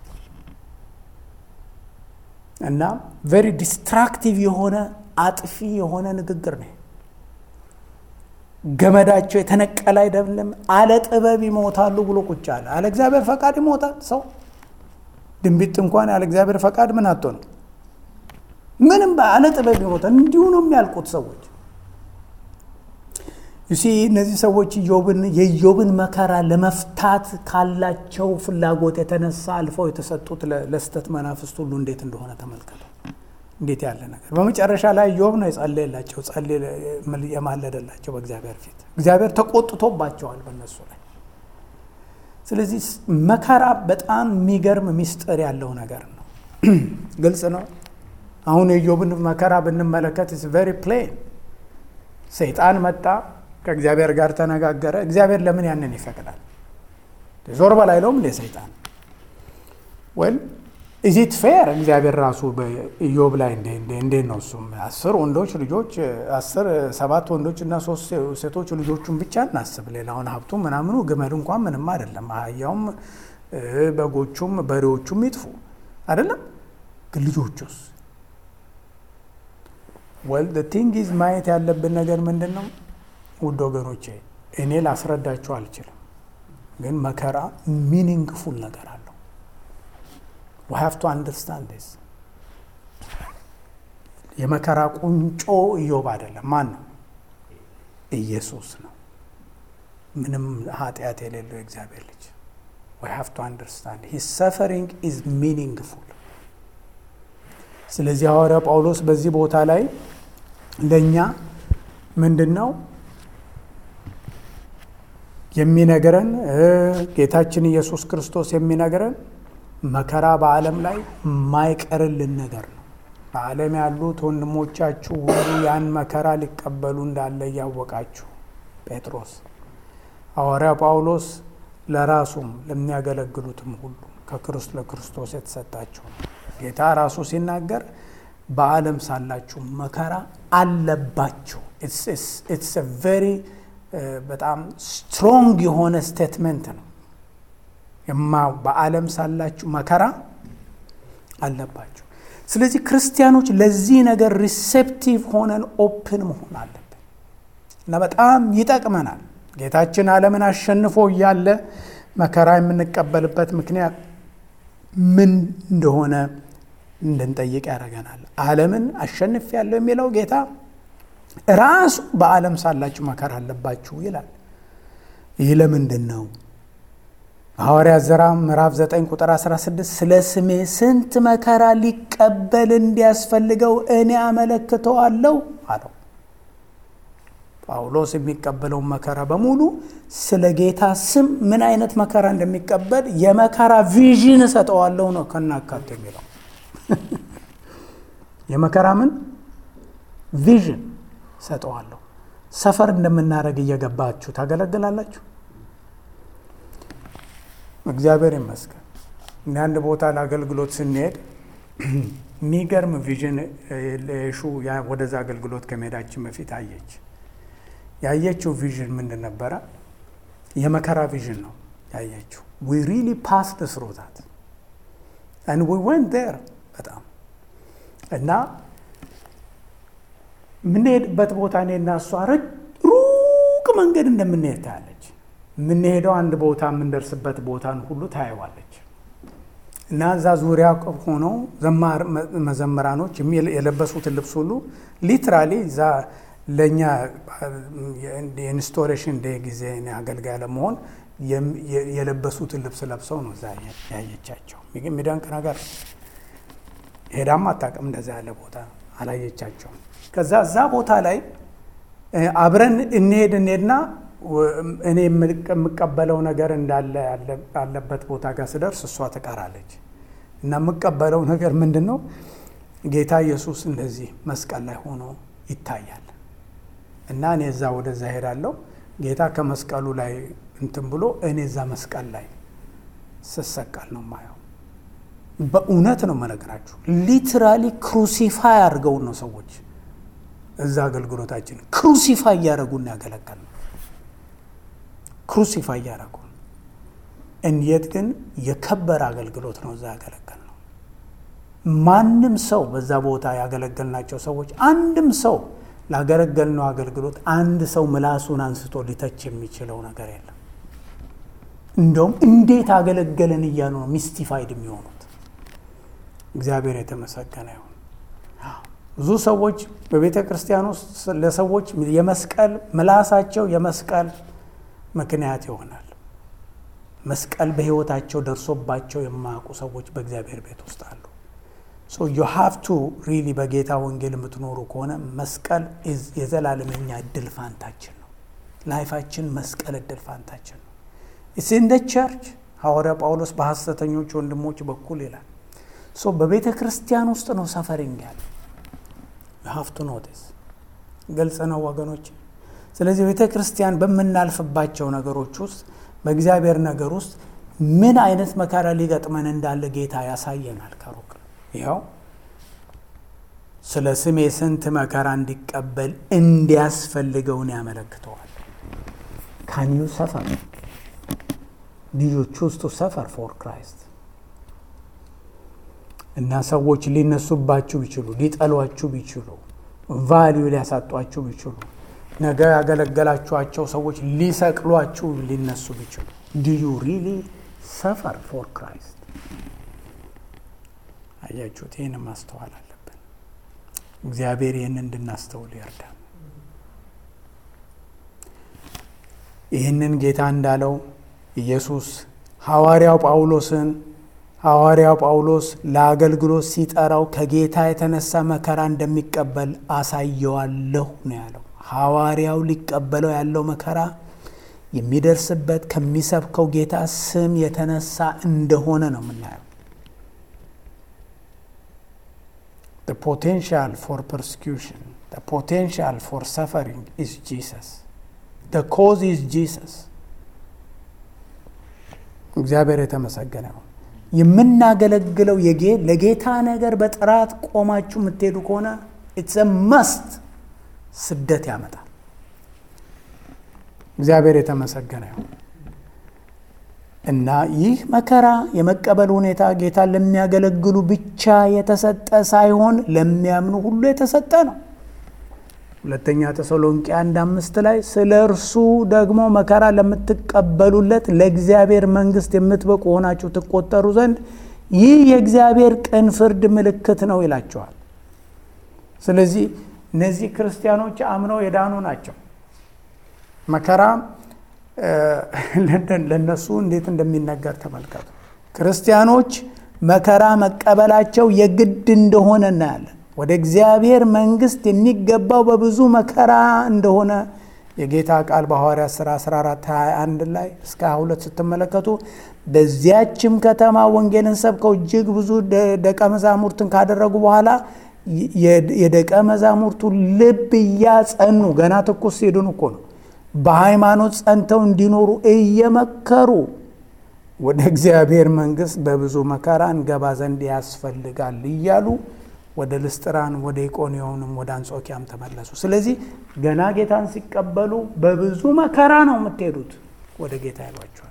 እና ቬሪ ዲስትራክቲቭ የሆነ አጥፊ የሆነ ንግግር ነው። ገመዳቸው የተነቀለ አይደለም። አለ ጥበብ ይሞታሉ ብሎ ቁጭ አለ። አለ እግዚአብሔር ፈቃድ ይሞታል ሰው ድንቢጥ እንኳን ያለ እግዚአብሔር ፈቃድ ምን አቶ ነው? ምንም በአለ ጥበብ ይሞታል። እንዲሁ ነው የሚያልቁት ሰዎች። ዩሲ እነዚህ ሰዎች ኢዮብን የኢዮብን መከራ ለመፍታት ካላቸው ፍላጎት የተነሳ አልፈው የተሰጡት ለስተት መናፍስት ሁሉ እንዴት እንደሆነ ተመልከቱ። እንዴት ያለ ነገር! በመጨረሻ ላይ ኢዮብ ነው የጸለየላቸው የማለደላቸው በእግዚአብሔር ፊት። እግዚአብሔር ተቆጥቶባቸዋል በእነሱ ላይ። ስለዚህ መከራ በጣም የሚገርም ሚስጥር ያለው ነገር ነው። ግልጽ ነው። አሁን የኢዮብን መከራ ብንመለከት ኢትስ ቬሪ ፕሌን። ሰይጣን መጣ፣ ከእግዚአብሔር ጋር ተነጋገረ። እግዚአብሔር ለምን ያንን ይፈቅዳል? ዞር በላይ ለውም እንደ ሰይጣን ወል ኢዚት ፌር እግዚአብሔር ራሱ በኢዮብ ላይ እንዴት ነው እሱም አስር ወንዶች ልጆች አስር ሰባት ወንዶች እና ሶስት ሴቶች ልጆቹን ብቻ እናስብ። ሌላውን ሀብቱ ምናምኑ ግመል እንኳን ምንም አይደለም። አህያውም በጎቹም በሬዎቹም ይጥፉ አይደለም። ግን ልጆቹስ? ወል ቲንግ ኢዝ ማየት ያለብን ነገር ምንድን ነው? ውድ ወገኖቼ እኔ ላስረዳችሁ አልችልም፣ ግን መከራ ሚኒንግፉል ነገር አለው። ዊ ሃቭ ቱ አንደርስታንድ ዲስ። የመከራ ቁንጮ ኢዮብ አይደለም። ማን ነው? ኢየሱስ ነው። ምንም ኃጢአት የሌለው የእግዚአብሔር ልጅ። ዊ ሃቭ ቱ አንደርስታንድ ሂዝ ሰፈሪንግ ኢዝ ሚኒንግፉል። ስለዚህ ሐዋርያ ጳውሎስ በዚህ ቦታ ላይ ለእኛ ምንድን ነው የሚነግረን? ጌታችን ኢየሱስ ክርስቶስ የሚነግረን መከራ በዓለም ላይ የማይቀርልን ነገር ነው። በዓለም ያሉት ወንድሞቻችሁ ሁሉ ያን መከራ ሊቀበሉ እንዳለ እያወቃችሁ ጴጥሮስ ሐዋርያ ጳውሎስ ለራሱም ለሚያገለግሉትም ሁሉ ከክርስቶስ ለክርስቶስ የተሰጣቸው ጌታ ራሱ ሲናገር በዓለም ሳላችሁ መከራ አለባችሁ። ኢትስ ቬሪ በጣም ስትሮንግ የሆነ ስቴትመንት ነው። የማ በዓለም ሳላችሁ መከራ አለባችሁ። ስለዚህ ክርስቲያኖች ለዚህ ነገር ሪሴፕቲቭ ሆነን ኦፕን መሆን አለብን እና በጣም ይጠቅመናል። ጌታችን ዓለምን አሸንፎ እያለ መከራ የምንቀበልበት ምክንያት ምን እንደሆነ እንድንጠይቅ ያደርገናል። ዓለምን አሸንፌአለሁ የሚለው ጌታ ራሱ በዓለም ሳላችሁ መከራ አለባችሁ ይላል። ይህ ለምንድን ነው? ሐዋርያት ሥራ ምዕራፍ 9 ቁጥር 16 ስለ ስሜ ስንት መከራ ሊቀበል እንዲያስፈልገው እኔ አመለክተዋለሁ አለው። ጳውሎስ የሚቀበለውን መከራ በሙሉ ስለ ጌታ ስም ምን አይነት መከራ እንደሚቀበል የመከራ ቪዥን እሰጠዋለሁ ነው ከናካቴ የሚለው የመከራ ምን ቪዥን እሰጠዋለሁ። ሰፈር እንደምናደርግ እየገባችሁ ታገለግላላችሁ። እግዚአብሔር ይመስገን። እኔ አንድ ቦታ ለአገልግሎት ስንሄድ የሚገርም ቪዥን ለሹ ወደዛ አገልግሎት ከመሄዳችን በፊት አየች። ያየችው ቪዥን ምንድን ነበረ? የመከራ ቪዥን ነው ያየችው። ዊ ሪሊ ፓስድ ስሩ ዛት አንድ ዊ ወንት ዴር በጣም እና የምንሄድበት ቦታ እኔና እሷ ሩቅ መንገድ እንደምንሄድ ታያለች። የምንሄደው አንድ ቦታ የምንደርስበት ቦታን ሁሉ ታየዋለች። እና እዛ ዙሪያ ሆነው መዘምራኖች የለበሱትን ልብስ ሁሉ ሊትራሊ እዛ ለእኛ የኢንስቶሌሽን ዴ ጊዜ አገልጋይ ለመሆን የለበሱትን ልብስ ለብሰው ነው እዛ ያየቻቸው። የሚደንቅ ነገር ሄዳም አታውቅም። እንደዛ ያለ ቦታ አላየቻቸውም። ከዛ እዛ ቦታ ላይ አብረን እንሄድ እንሄድና እኔ የምቀበለው ነገር እንዳለ ያለበት ቦታ ጋር ስደርስ እሷ ትቀራለች። እና የምቀበለው ነገር ምንድን ነው? ጌታ ኢየሱስ እንደዚህ መስቀል ላይ ሆኖ ይታያል። እና እኔ እዛ ወደዛ ሄዳለሁ። ጌታ ከመስቀሉ ላይ እንትን ብሎ እኔ እዛ መስቀል ላይ ስሰቀል ነው ማየው። በእውነት ነው መነግራችሁ። ሊትራሊ ክሩሲፋይ አድርገውን ነው ሰዎች እዛ አገልግሎታችን ክሩሲፋይ እያደረጉን ያገለገል ነው። ክሩሲፋይ እያደረጉን እንየት ግን የከበረ አገልግሎት ነው እዛ ያገለገል ነው። ማንም ሰው በዛ ቦታ ያገለገልናቸው ሰዎች አንድም ሰው ላገለገልነው አገልግሎት አንድ ሰው ምላሱን አንስቶ ሊተች የሚችለው ነገር የለም። እንደውም እንዴት አገለገለን እያሉ ነው ሚስቲፋይድ የሚሆኑት። እግዚአብሔር የተመሰገነ ይሁን። ብዙ ሰዎች በቤተ ክርስቲያን ውስጥ ለሰዎች የመስቀል ምላሳቸው የመስቀል ምክንያት ይሆናል። መስቀል በሕይወታቸው ደርሶባቸው የማያውቁ ሰዎች በእግዚአብሔር ቤት ውስጥ አሉ። ሶ ዩ ሃቭ ቱ ሪሊ በጌታ ወንጌል የምትኖሩ ከሆነ መስቀል የዘላለመኛ እድል ፋንታችን ነው። ላይፋችን መስቀል እድል ፋንታችን ነው። ኢትስ ኢን ደ ቸርች ሐዋርያ ጳውሎስ በሐሰተኞች ወንድሞች በኩል ይላል። ሶ በቤተ ክርስቲያን ውስጥ ነው ሰፈሪንግ ያለ ዩ ሃቭ ቱ ኖቲስ። ግልጽ ነው ወገኖች። ስለዚህ ቤተ ክርስቲያን በምናልፍባቸው ነገሮች ውስጥ በእግዚአብሔር ነገር ውስጥ ምን አይነት መከራ ሊገጥመን እንዳለ ጌታ ያሳየናል ከሩቅ ይኸው ስለ ስሜ ስንት መከራ እንዲቀበል እንዲያስፈልገውን ያመለክተዋል። ካን ዩ ሰፈር ልጆቹ ውስጡ ሰፈር ፎር ክራይስት እና ሰዎች ሊነሱባችሁ ቢችሉ፣ ሊጠሏችሁ ቢችሉ፣ ቫሊዩ ሊያሳጧችሁ ቢችሉ፣ ነገ ያገለገላችኋቸው ሰዎች ሊሰቅሏችሁ ሊነሱ ቢችሉ ዲዩ ሪሊ ሰፈር ፎር ክራይስት አያችሁት? ይህን ማስተዋል አለብን። እግዚአብሔር ይህን እንድናስተውል ይርዳል። ይህንን ጌታ እንዳለው ኢየሱስ ሐዋርያው ጳውሎስን ሐዋርያው ጳውሎስ ለአገልግሎት ሲጠራው ከጌታ የተነሳ መከራ እንደሚቀበል አሳየዋለሁ ነው ያለው። ሐዋርያው ሊቀበለው ያለው መከራ የሚደርስበት ከሚሰብከው ጌታ ስም የተነሳ እንደሆነ ነው የምናየው። The potential for persecution, the potential for suffering is Jesus. The cause is Jesus. እግዚአብሔር የተመሰገነ ነው። የምናገለግለው ለጌታ ነገር በጥራት ቆማችሁ የምትሄዱ ከሆነ ኢትስ መስት ስደት ያመጣል። እግዚአብሔር የተመሰገነ ነው። እና ይህ መከራ የመቀበል ሁኔታ ጌታ ለሚያገለግሉ ብቻ የተሰጠ ሳይሆን ለሚያምኑ ሁሉ የተሰጠ ነው። ሁለተኛ ተሰሎንቄ አንድ አምስት ላይ ስለ እርሱ ደግሞ መከራ ለምትቀበሉለት ለእግዚአብሔር መንግሥት የምትበቁ ሆናችሁ ትቆጠሩ ዘንድ ይህ የእግዚአብሔር ቅን ፍርድ ምልክት ነው ይላቸዋል። ስለዚህ እነዚህ ክርስቲያኖች አምነው የዳኑ ናቸው። መከራ ለነሱ እንዴት እንደሚነገር ተመልከቱ። ክርስቲያኖች መከራ መቀበላቸው የግድ እንደሆነ እናያለን። ወደ እግዚአብሔር መንግሥት የሚገባው በብዙ መከራ እንደሆነ የጌታ ቃል በሐዋርያት ሥራ 14 21 ላይ እስከ 22 ስትመለከቱ በዚያችም ከተማ ወንጌልን ሰብከው እጅግ ብዙ ደቀ መዛሙርትን ካደረጉ በኋላ የደቀ መዛሙርቱ ልብ እያጸኑ ገና ትኩስ ሲድኑ እኮ ነው በሃይማኖት ጸንተው እንዲኖሩ እየመከሩ ወደ እግዚአብሔር መንግሥት በብዙ መከራ እንገባ ዘንድ ያስፈልጋል እያሉ ወደ ልስጥራን ወደ ኢቆንዮንም ወደ አንጾኪያም ተመለሱ። ስለዚህ ገና ጌታን ሲቀበሉ በብዙ መከራ ነው የምትሄዱት ወደ ጌታ ይሏቸዋል።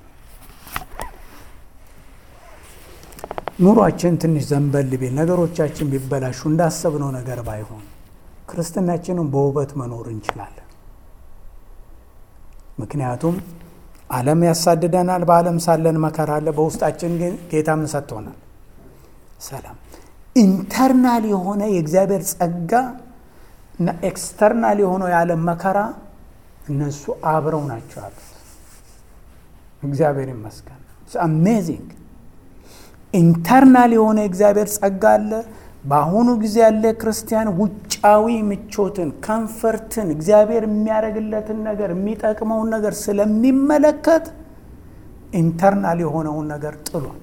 ኑሯችን ትንሽ ዘንበል ቢል ነገሮቻችን ቢበላሹ እንዳሰብነው ነገር ባይሆን ክርስትናችንን በውበት መኖር እንችላለን። ምክንያቱም ዓለም ያሳድደናል። በዓለም ሳለን መከራ አለ። በውስጣችን ግን ጌታ ምን ሰጥቶናል? ሰላም። ኢንተርናል የሆነ የእግዚአብሔር ጸጋ እና ኤክስተርናል የሆነው የዓለም መከራ እነሱ አብረው ናቸው ያሉት። እግዚአብሔር ይመስገን። አሜዚንግ ኢንተርናል የሆነ የእግዚአብሔር ጸጋ አለ። በአሁኑ ጊዜ ያለ ክርስቲያን ውጫዊ ምቾትን፣ ከምፈርትን፣ እግዚአብሔር የሚያደርግለትን ነገር የሚጠቅመውን ነገር ስለሚመለከት ኢንተርናል የሆነውን ነገር ጥሏል።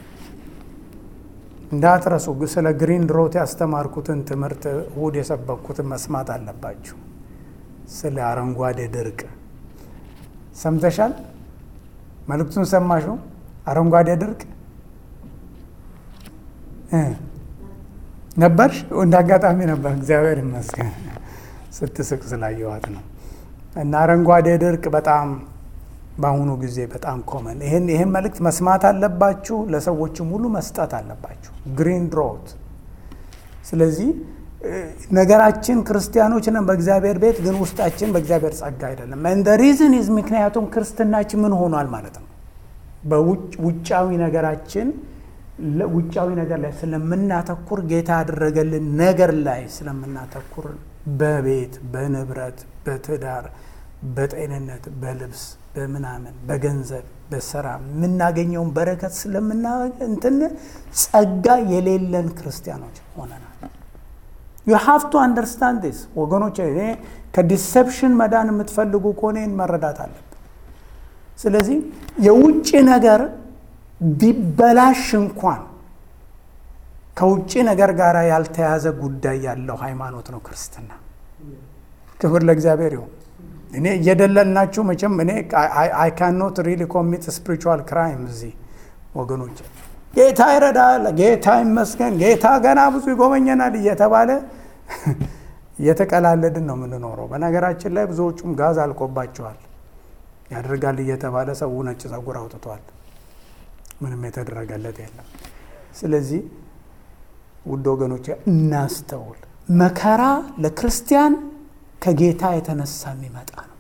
እንዳትረሱ። ስለ ግሪን ሮት ያስተማርኩትን ትምህርት እሁድ የሰበኩትን መስማት አለባችሁ። ስለ አረንጓዴ ድርቅ ሰምተሻል? መልእክቱን ሰማሽው? አረንጓዴ ድርቅ ነበርሽ? እንደ አጋጣሚ ነበር። እግዚአብሔር ይመስገን ስትስቅ ስላየዋት ነው። እና አረንጓዴ ድርቅ በጣም በአሁኑ ጊዜ በጣም ኮመን። ይህን ይህን መልእክት መስማት አለባችሁ፣ ለሰዎችም ሁሉ መስጠት አለባችሁ። ግሪን ድሮት። ስለዚህ ነገራችን ክርስቲያኖች ነን በእግዚአብሔር ቤት፣ ግን ውስጣችን በእግዚአብሔር ጸጋ አይደለም። እንደ ሪዝን ኢዝ ምክንያቱም ክርስትናችን ምን ሆኗል ማለት ነው በውጫዊ ነገራችን ውጫዊ ነገር ላይ ስለምናተኩር ጌታ ያደረገልን ነገር ላይ ስለምናተኩር በቤት በንብረት በትዳር በጤንነት በልብስ በምናምን በገንዘብ በስራ የምናገኘውን በረከት ስለምና እንትን ጸጋ የሌለን ክርስቲያኖች ሆነናል። ዩ ሃቭ ቱ አንደርስታንድ ዲስ ወገኖች። እኔ ከዲሰፕሽን መዳን የምትፈልጉ ከሆነ መረዳት አለብን። ስለዚህ የውጭ ነገር ቢበላሽ እንኳን ከውጭ ነገር ጋር ያልተያዘ ጉዳይ ያለው ሃይማኖት ነው ክርስትና። ክብር ለእግዚአብሔር ይሁን። እኔ እየደለልናችሁ መቼም እኔ አይ ካኖት ሪሊ ኮሚት ስፒሪቹዋል ክራይም እዚህ ወገኖች፣ ጌታ ይረዳል፣ ጌታ ይመስገን፣ ጌታ ገና ብዙ ይጎበኘናል እየተባለ እየተቀላለድን ነው የምንኖረው። በነገራችን ላይ ብዙዎቹም ጋዝ አልቆባቸዋል። ያደርጋል እየተባለ ሰው ነጭ ጸጉር አውጥቷል። ምንም የተደረገለት የለም። ስለዚህ ውድ ወገኖች እናስተውል። መከራ ለክርስቲያን ከጌታ የተነሳ የሚመጣ ነው።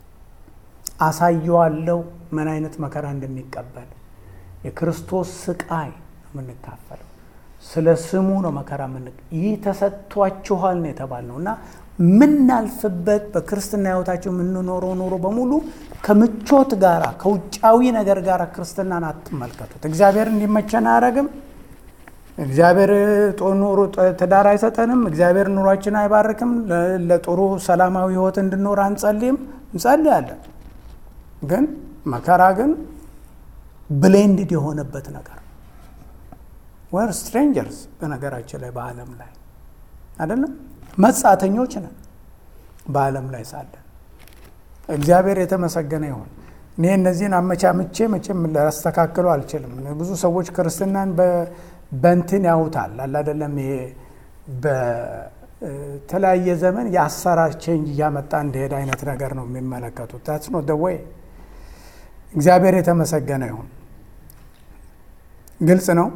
አሳየዋለሁ ምን አይነት መከራ እንደሚቀበል የክርስቶስ ስቃይ ነው የምንካፈለው። ስለ ስሙ ነው መከራ ምን ይህ ተሰጥቷችኋል ነው የተባልነው እና የምናልፍበት በክርስትና ሕይወታቸው የምንኖረው ኑሮ በሙሉ ከምቾት ጋራ ከውጫዊ ነገር ጋር ክርስትናን አትመልከቱት። እግዚአብሔር እንዲመቸን አያደርግም። እግዚአብሔር ኑሮ ትዳር አይሰጠንም። እግዚአብሔር ኑሯችን አይባርክም። ለጥሩ ሰላማዊ ሕይወት እንድኖር አንጸልይም። እንጸልያለን፣ ግን መከራ ግን ብሌንድድ የሆነበት ነገር ወር ስትሬንጀርስ በነገራችን ላይ በዓለም ላይ አይደለም መጻተኞች ነን በዓለም ላይ ሳለን። እግዚአብሔር የተመሰገነ ይሁን። እኔ እነዚህን አመቻምቼ መቼም ላስተካክሉ አልችልም። ብዙ ሰዎች ክርስትናን በንትን ያውታል አለ አይደለም። ይሄ በተለያየ ዘመን የአሰራር ቼንጅ እያመጣ እንደሄደ አይነት ነገር ነው የሚመለከቱት። ታትስ ኖት ዘ ዌይ። እግዚአብሔር የተመሰገነ ይሁን። ግልጽ ነው።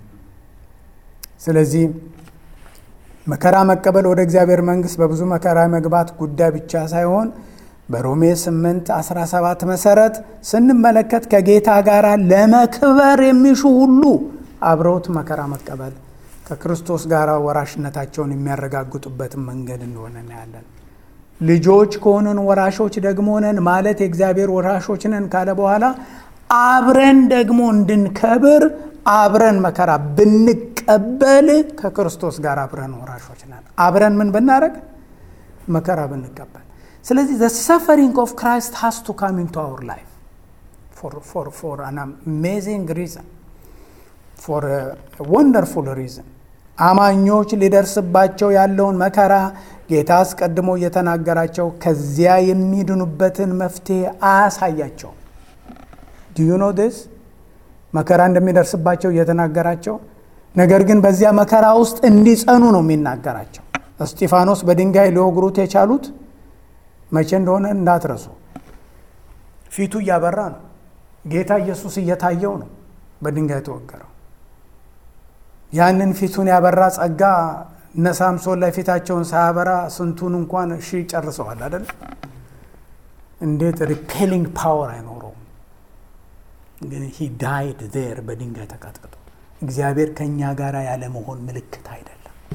ስለዚህ መከራ መቀበል ወደ እግዚአብሔር መንግሥት በብዙ መከራ መግባት ጉዳይ ብቻ ሳይሆን በሮሜ 8 17 መሰረት ስንመለከት ከጌታ ጋር ለመክበር የሚሹ ሁሉ አብረውት መከራ መቀበል ከክርስቶስ ጋር ወራሽነታቸውን የሚያረጋግጡበትን መንገድ እንደሆነ እናያለን። ልጆች ከሆንን ወራሾች ደግሞ ነን ማለት የእግዚአብሔር ወራሾች ነን ካለ በኋላ አብረን ደግሞ እንድንከብር አብረን መከራ ብንቀበል ከክርስቶስ ጋር አብረን ወራሾች ነን። አብረን ምን ብናደረግ መከራ ብንቀበል። ስለዚህ ዘ ሰፈሪንግ ኦፍ ክራይስት ሃስ ቱ ካም ኢንቱ አወር ላይፍ ፎር አን አሜዚንግ ሪዘን ፎር ወንደርፉል ሪዝን አማኞች ሊደርስባቸው ያለውን መከራ ጌታ አስቀድሞ እየተናገራቸው ከዚያ የሚድኑበትን መፍትሄ አያሳያቸው። ዲዩ ኖ ዲስ መከራ እንደሚደርስባቸው እየተናገራቸው፣ ነገር ግን በዚያ መከራ ውስጥ እንዲጸኑ ነው የሚናገራቸው። እስጢፋኖስ በድንጋይ ሊወግሩት የቻሉት መቼ እንደሆነ እንዳትረሱ። ፊቱ እያበራ ነው። ጌታ ኢየሱስ እየታየው ነው በድንጋይ ተወገረው። ያንን ፊቱን ያበራ ጸጋ እነ ሳምሶን ላይ ፊታቸውን ሳያበራ ስንቱን እንኳን እሺ ጨርሰዋል አይደል? እንዴት ሪፔሊንግ ፓወር አይኖረውም። ግን ሂ ዳይድ ዜር በድንጋይ ተቀጥቅጦ። እግዚአብሔር ከእኛ ጋር ያለመሆን ምልክት አይደለም።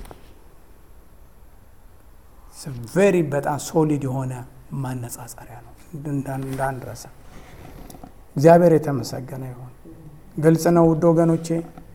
ቬሪ በጣም ሶሊድ የሆነ ማነጻጸሪያ ነው እንዳንረሳ። እግዚአብሔር የተመሰገነ ይሁን። ግልጽ ነው ውድ ወገኖቼ።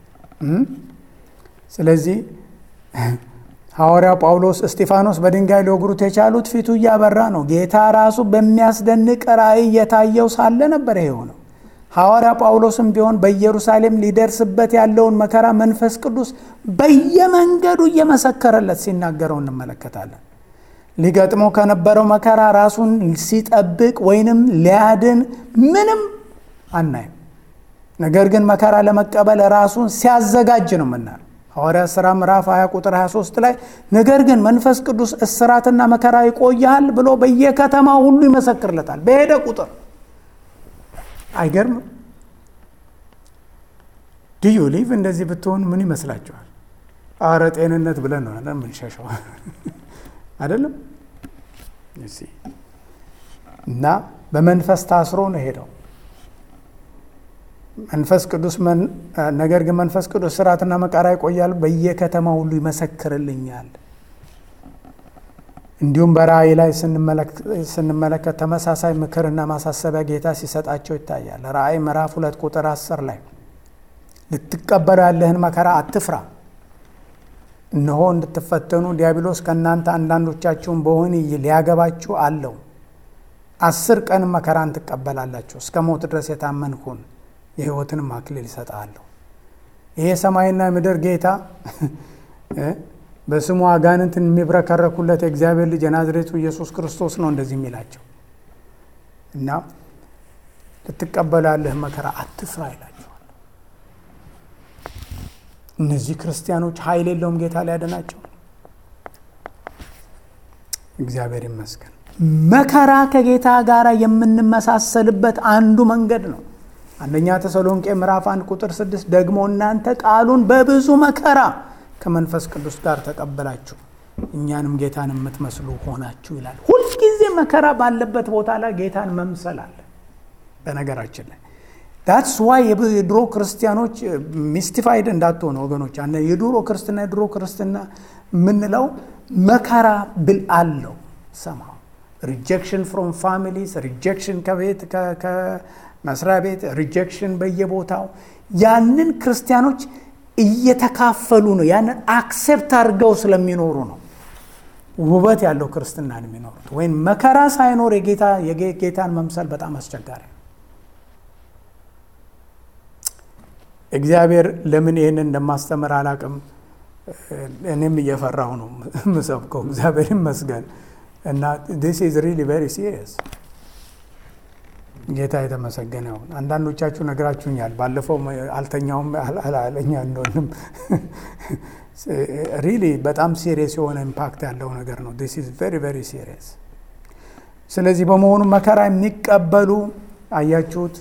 ስለዚህ ሐዋርያው ጳውሎስ እስጢፋኖስ በድንጋይ ሊወግሩት የቻሉት ፊቱ እያበራ ነው። ጌታ ራሱ በሚያስደንቅ ራእይ እየታየው ሳለ ነበር የሆነው። ሐዋርያ ጳውሎስም ቢሆን በኢየሩሳሌም ሊደርስበት ያለውን መከራ መንፈስ ቅዱስ በየመንገዱ እየመሰከረለት ሲናገረው እንመለከታለን። ሊገጥመው ከነበረው መከራ ራሱን ሲጠብቅ ወይንም ሊያድን ምንም አናይም። ነገር ግን መከራ ለመቀበል ራሱን ሲያዘጋጅ ነው የምናየው። ሐዋርያ ሥራ ምዕራፍ 20 ቁጥር 23 ላይ ነገር ግን መንፈስ ቅዱስ እስራትና መከራ ይቆያል ብሎ በየከተማው ሁሉ ይመሰክርለታል በሄደ ቁጥር። አይገርምም? ድዩ ሊቭ እንደዚህ ብትሆን ምን ይመስላችኋል? አረ ጤንነት ብለን ነው የምንሸሸው አይደለም? እና በመንፈስ ታስሮ ነው ሄደው መንፈስ ቅዱስ ነገር ግን መንፈስ ቅዱስ ስርዓትና መከራ ይቆያል፣ በየከተማ ሁሉ ይመሰክርልኛል። እንዲሁም በራእይ ላይ ስንመለከት ተመሳሳይ ምክርና ማሳሰቢያ ጌታ ሲሰጣቸው ይታያል። ራእይ ምዕራፍ ሁለት ቁጥር አስር ላይ ልትቀበሉ ያለህን መከራ አትፍራ፣ እነሆ እንድትፈተኑ ዲያብሎስ ከእናንተ አንዳንዶቻችሁን በወህኒ ሊያገባችሁ አለው። አስር ቀን መከራን ትቀበላላችሁ፣ እስከ ሞት ድረስ የታመንኩን የሕይወትንም አክሊል ይሰጣለሁ። ይሄ ሰማይና ምድር ጌታ በስሙ አጋንንትን የሚብረከረኩለት የእግዚአብሔር ልጅ የናዝሬቱ ኢየሱስ ክርስቶስ ነው እንደዚህ የሚላቸው እና ልትቀበሉ ያለህ መከራ አትፍራ ይላቸዋል። እነዚህ ክርስቲያኖች ኃይል የለውም ጌታ ሊያድናቸው። እግዚአብሔር ይመስገን። መከራ ከጌታ ጋር የምንመሳሰልበት አንዱ መንገድ ነው። አንደኛ ተሰሎንቄ ምዕራፍ አንድ ቁጥር ስድስት ደግሞ እናንተ ቃሉን በብዙ መከራ ከመንፈስ ቅዱስ ጋር ተቀበላችሁ እኛንም ጌታን የምትመስሉ ሆናችሁ ይላል። ሁልጊዜ መከራ ባለበት ቦታ ላይ ጌታን መምሰል አለ። በነገራችን ላይ ዳትስ ዋይ የድሮ ክርስቲያኖች ሚስቲፋይድ እንዳትሆኑ ወገኖች፣ የድሮ ክርስትና የድሮ ክርስትና የምንለው መከራ ብል አለው ሰማ ሪጀክሽን ፍሮም ፋሚሊስ ሪጀክሽን ከቤት መስሪያ ቤት ሪጀክሽን በየቦታው ያንን ክርስቲያኖች እየተካፈሉ ነው። ያንን አክሴፕት አድርገው ስለሚኖሩ ነው ውበት ያለው ክርስትናን የሚኖሩት። ወይም መከራ ሳይኖር የጌታ የጌታን መምሰል በጣም አስቸጋሪ ነው። እግዚአብሔር ለምን ይህንን እንደማስተምር አላቅም። እኔም እየፈራሁ ነው ምሰብከው። እግዚአብሔር ይመስገን እና ዲስ ኢዝ ሪሊ ቬሪ ሲሪየስ ጌታ የተመሰገነ ይሁን። አንዳንዶቻችሁ ነግራችሁኛል። ባለፈው አልተኛውም አላለኛ እንደሆንም ሪሊ በጣም ሲሪየስ የሆነ ኢምፓክት ያለው ነገር ነው። ዲስ ኢዝ ቬሪ ቬሪ ሲሪየስ። ስለዚህ በመሆኑ መከራ የሚቀበሉ አያችሁት፣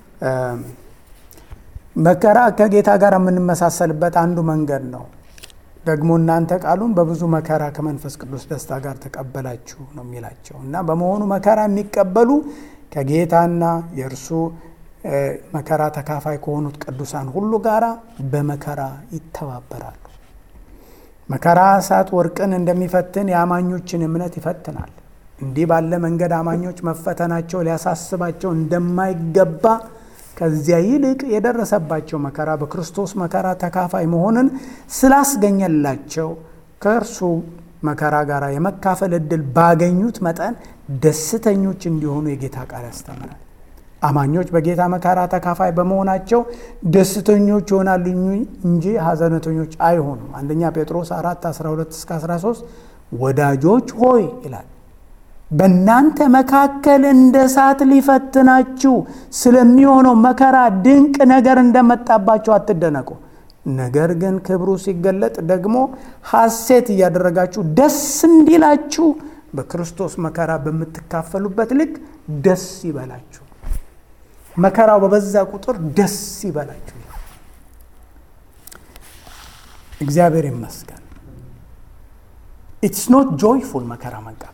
መከራ ከጌታ ጋር የምንመሳሰልበት አንዱ መንገድ ነው። ደግሞ እናንተ ቃሉን በብዙ መከራ ከመንፈስ ቅዱስ ደስታ ጋር ተቀበላችሁ ነው የሚላቸው እና በመሆኑ መከራ የሚቀበሉ ከጌታና የእርሱ መከራ ተካፋይ ከሆኑት ቅዱሳን ሁሉ ጋር በመከራ ይተባበራሉ። መከራ እሳት ወርቅን እንደሚፈትን የአማኞችን እምነት ይፈትናል። እንዲህ ባለ መንገድ አማኞች መፈተናቸው ሊያሳስባቸው እንደማይገባ ከዚያ ይልቅ የደረሰባቸው መከራ በክርስቶስ መከራ ተካፋይ መሆንን ስላስገኘላቸው ከእርሱ መከራ ጋር የመካፈል ዕድል ባገኙት መጠን ደስተኞች እንዲሆኑ የጌታ ቃል ያስተምራል። አማኞች በጌታ መከራ ተካፋይ በመሆናቸው ደስተኞች ይሆናሉ እንጂ ሐዘነተኞች አይሆኑም። አንደኛ ጴጥሮስ 4 12 እስከ 13 ወዳጆች ሆይ ይላል በእናንተ መካከል እንደ እሳት ሊፈትናችሁ ስለሚሆነው መከራ ድንቅ ነገር እንደመጣባቸው አትደነቁ። ነገር ግን ክብሩ ሲገለጥ ደግሞ ሐሴት እያደረጋችሁ ደስ እንዲላችሁ በክርስቶስ መከራ በምትካፈሉበት ልክ ደስ ይበላችሁ። መከራው በበዛ ቁጥር ደስ ይበላችሁ። እግዚአብሔር ይመስገን። ኢትስ ኖት ጆይፉል መከራ መቀበል